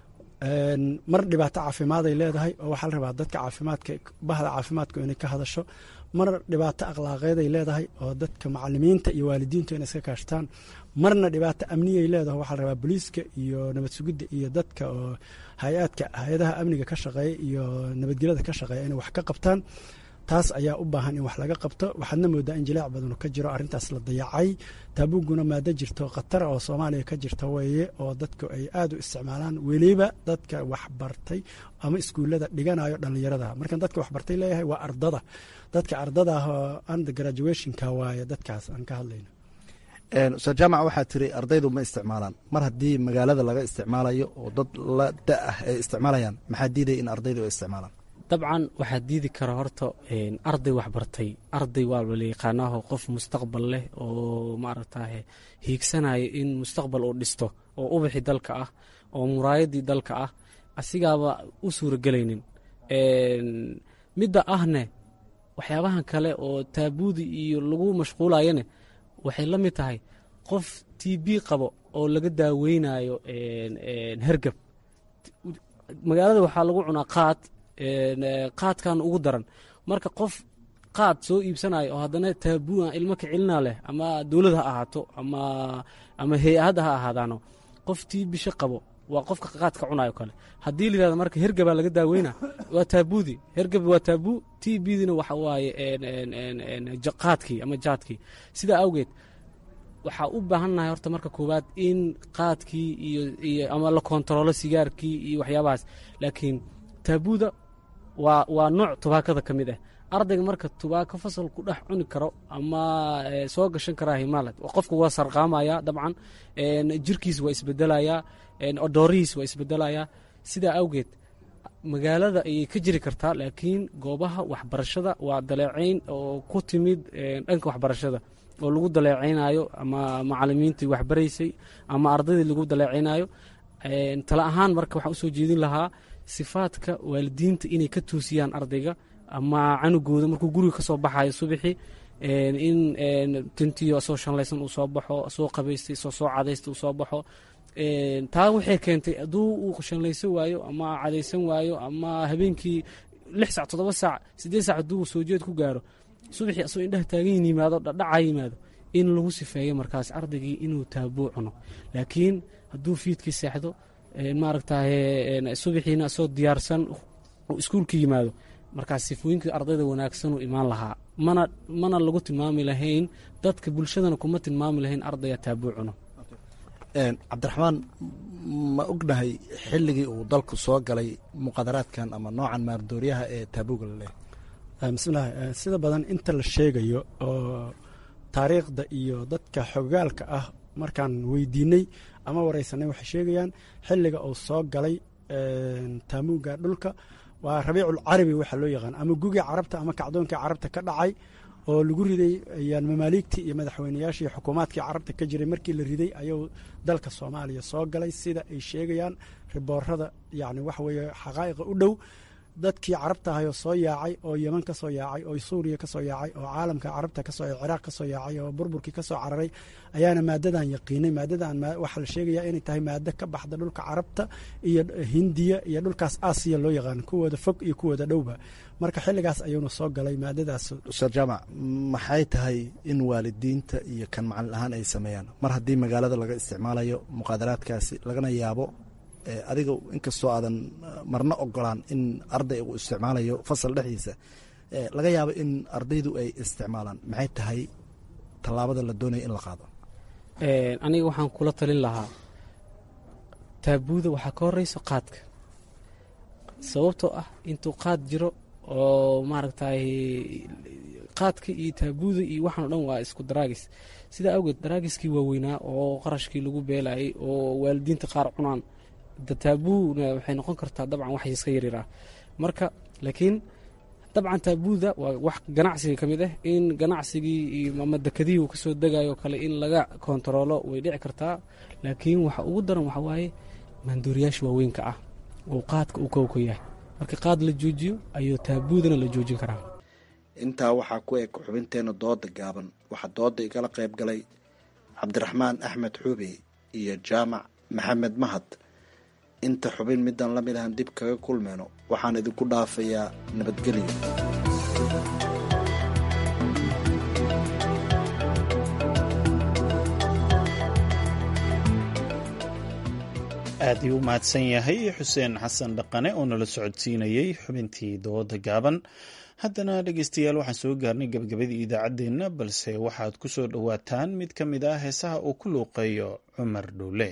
mar dhibaato caafimaad ay leedahay oo waxaa la rabaa dadka caafimaadka bahda caafimaadku inay ka hadasho mar dhibaato akhlaaqeed ay leedahay oo dadka macalimiinta iyo waalidiintu inay iska kaashtaan marna dhibaato amniyay leedahay waxaa la rabaa booliiska iyo nabad sugidda iyo dadka oo hay-aadka hay-adaha amniga ka shaqeeya iyo nabadgelyada ka shaqeeya inay wax ka qabtaan taas ayaa u baahan in wax laga qabto waxaadna moodaa in jilaac badanu ka jiro arrintaas la dayacay taabuguna maado jirto khatara oo soomaaliya ka jirta weeye oo dadku ay aad u isticmaalaan weliba dadka waxbartay ama iskuullada dhiganayo dhallinyarada markaan dadka waxbartay leeyahay waa ardada dadka ardada ah oo under graduationka waaye dadkaas aan ka hadlayno ustaad jaamac waxaa tiri ardaydu ma isticmaalaan mar haddii magaalada laga isticmaalayo oo dad la da ah ay isticmaalayaan maxaa diidaya in ardaydu ay isticmaalaan dabcan waxaa diidi kara horta arday waxbartay arday waa la yaqaanaaho qof mustaqbal leh oo maaragtaye hiigsanaya in mustaqbal uu dhisto oo ubaxi dalka ah oo muraayadii dalka ah asigaaba u suuragelaynin midda ahne waxyaabahan kale oo taabuudi iyo lagu mashquulayane waxay la mid tahay qof t b qabo oo laga daaweynayo hergab magaalada waxaa lagu cunaa qaad qaadkan ugu daran marka qof qaad soo iibsanayo oo haddana taabuuan ilmo ka celina leh ama dowlad ha ahaato ama ama hay-adda ha ahaadaano qof tii bisho qabo waa qofka qaadka cunayo kale haddii la yihahdo marka hergabaa laga daaweyna waa taabuudi hergab waa taabuu t bdina waxa waaye qaadkii ama jaadkii sidaa awgeed waxaa u baahannahay horta marka koowaad in qaadkii iyo ama la kontaroolo sigaarkii iyo waxyaabahaas laakiin taabuuda waa waa nooc tubaakada ka mid ah ardayga marka tubaako fasal ku dhex cuni karo ama soo gashan karaa himalat qofka waa sarqaamaya dabcan jirkiis waa isbedelayaa odoorihiis waa isbedelayaa sidaa awgeed magaalada ayay ka jiri kartaa laakiin goobaha waxbarashada waa daleecayn oo ku timid dhanka waxbarashada oo lagu daleecaynayo ama macalimiintii waxbaraysay ama ardaydii lagu daleecaynayo tala ahaan marka waxaan usoo jeedin lahaa sifaadka waalidiinta inay ka toosiyaan ardayga ama canugooda markuu guriga ka soo baxayo subaxii in tintiyo soo shanlaysan uu soo baxo soo qabaystay soo soo cadaysta uu soo baxo taa waxay keentay hadduu uu shanlaysan waayo ama cadaysan waayo ama habeenkii lix sac toddoba saac siddeed sac hadduu soo jeed ku gaaro subaxii asagoo indhaha taagan yimaado dhadhaca yimaado in lagu sifeeyo markaas ardaygii inuu taabuu cuno laakiin hadduu fiidkii seexdo maaragtaye subaxiina asoo diyaarsan iskuulka yimaado markaas sifooyinkii ardayda wanaagsanuu imaan lahaa mana mana lagu tilmaami lahayn dadka bulshadana kuma tilmaami lahayn ardaya taabuu cuno cabdiraxmaan ma ognahay xilligii uu dalku soo galay muqadaraadkan ama noocan maardooryaha ee taabuuga la leehay bismillahi sida badan inta la sheegayo oo taariikhda iyo dadka xogaalka ah markaan weydiinay ama wareysanay waxay sheegayaan xilliga uu soo galay taamuuga dhulka waa rabiicul carabi waxaa loo yaqaan ama gugii carabta ama kacdoonkii carabta ka dhacay oo lagu riday mamaaligtii iyo madaxweyneyaashii xukuumaadkii carabta ka jiray markii la riday ayuu dalka soomaaliya soo galay sida ay sheegayaan riboorada yani waxa weeye xaqaa'iqa u dhow dadkii carabta ahayoo soo yaacay oo yeman ka soo yaacay oo suuriya ka soo yaacay oo caalamka carabta kasoo ciraaq ka soo yaacay oo burburkii ka soo cararay ayaana maadadan yaqiinay maadadan waxaa la sheegaya inay tahay maado ka baxda dhulka carabta iyo hindiya iyo dhulkaas aasiya loo yaqaan kuwooda fog iyo kuwooda dhowba marka xilligaas ayuuna soo galay maadadaas ustaad jaamac maxay tahay in waalidiinta iyo kan macalin ahaan ay sameeyaan mar haddii magaalada laga isticmaalayo muqaadaraadkaasi lagana yaabo adiga inkastoo aadan marna ogolaan in arday uu isticmaalayo fasal dhexdiisa laga yaabo in ardaydu ay isticmaalaan maxay tahay tallaabada la doonaya in la qaado aniga waxaan kula talin lahaa taabuuda waxaa ka horeyso qaadka sababtoo ah intuu qaad jiro oo maaragtay qaadka iyo taabuuda iyo waxaan o dhan waa isku daraagis sidaa awgeed daraagiskii waaweynaa oo qarashkii lagu beelayay oo waalidiinta qaar cunaan taabuuna waxay noqon kartaa dabcan wax iska yaryar ah marka laakiin dabcan taabuuda waa wax ganacsiga ka mid ah in ganacsigii ama dekadihii uu kasoo degayo kale in laga kontaroolo way dhici kartaa laakiin waxa ugu daran waxa waaye maanduuriyaasha waaweynka ah oo qaadka uu kowka yahay marka qaad la joojiyo ayuu taabuudana la joojin karaa intaa waxaa ku eg xubinteena dooda gaaban waxaa dooda igala qayb galay cabdiraxmaan axmed xuube iyo jaamac maxamed mahad inta xubin midaan la mid ahan dib kaga kulmeyno waxaan idinku dhaafayaa nabadgelyo aad ii u mahadsan yahay xuseen xasan dhaqane oo nala socodsiinayey xubintii dooda gaaban haddana dhegeystayaal waxaan soo gaarnay gabagabadii idaacaddeenna balse waxaad ku soo dhowaataan mid ka mid ah heesaha uu ku luuqeeyo cumar dhowle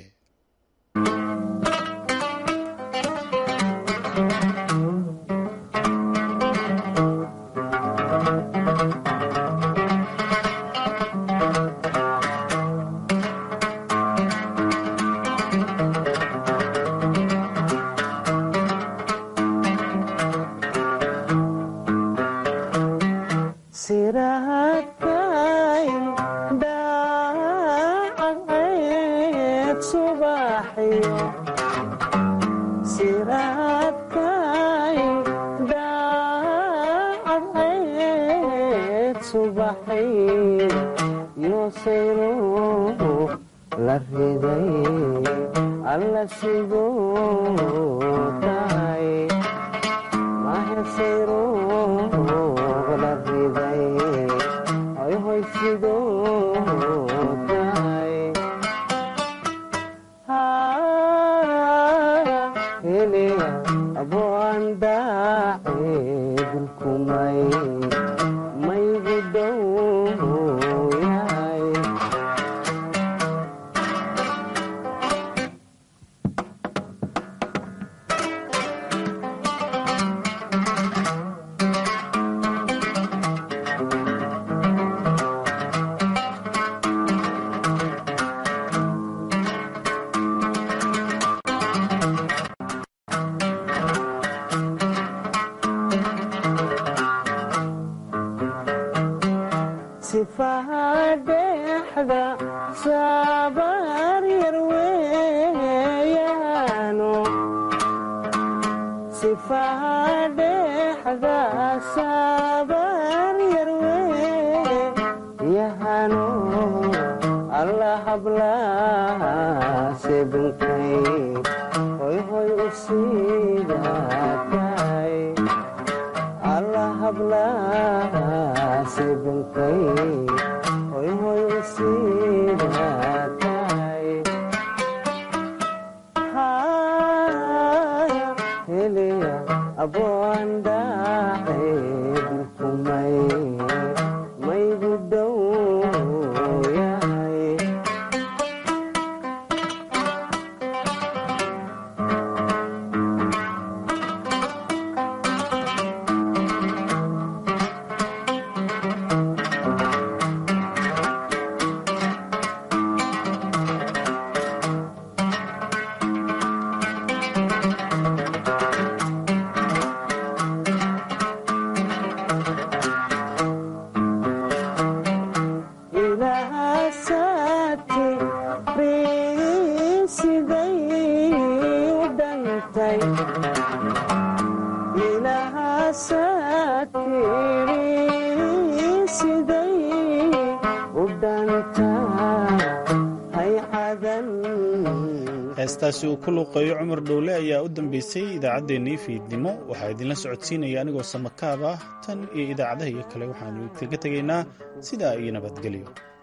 heestaasi uu ku luuqeeyo cumar dhowle ayaa u dambeysay idaacaddeenii fiidnimo waxaa idinla socodsiinaya anigoo samakaab ah tan iyo idaacadaha iyo kale waxaanu kaga tegaynaa sidaa iyo nabadgelyo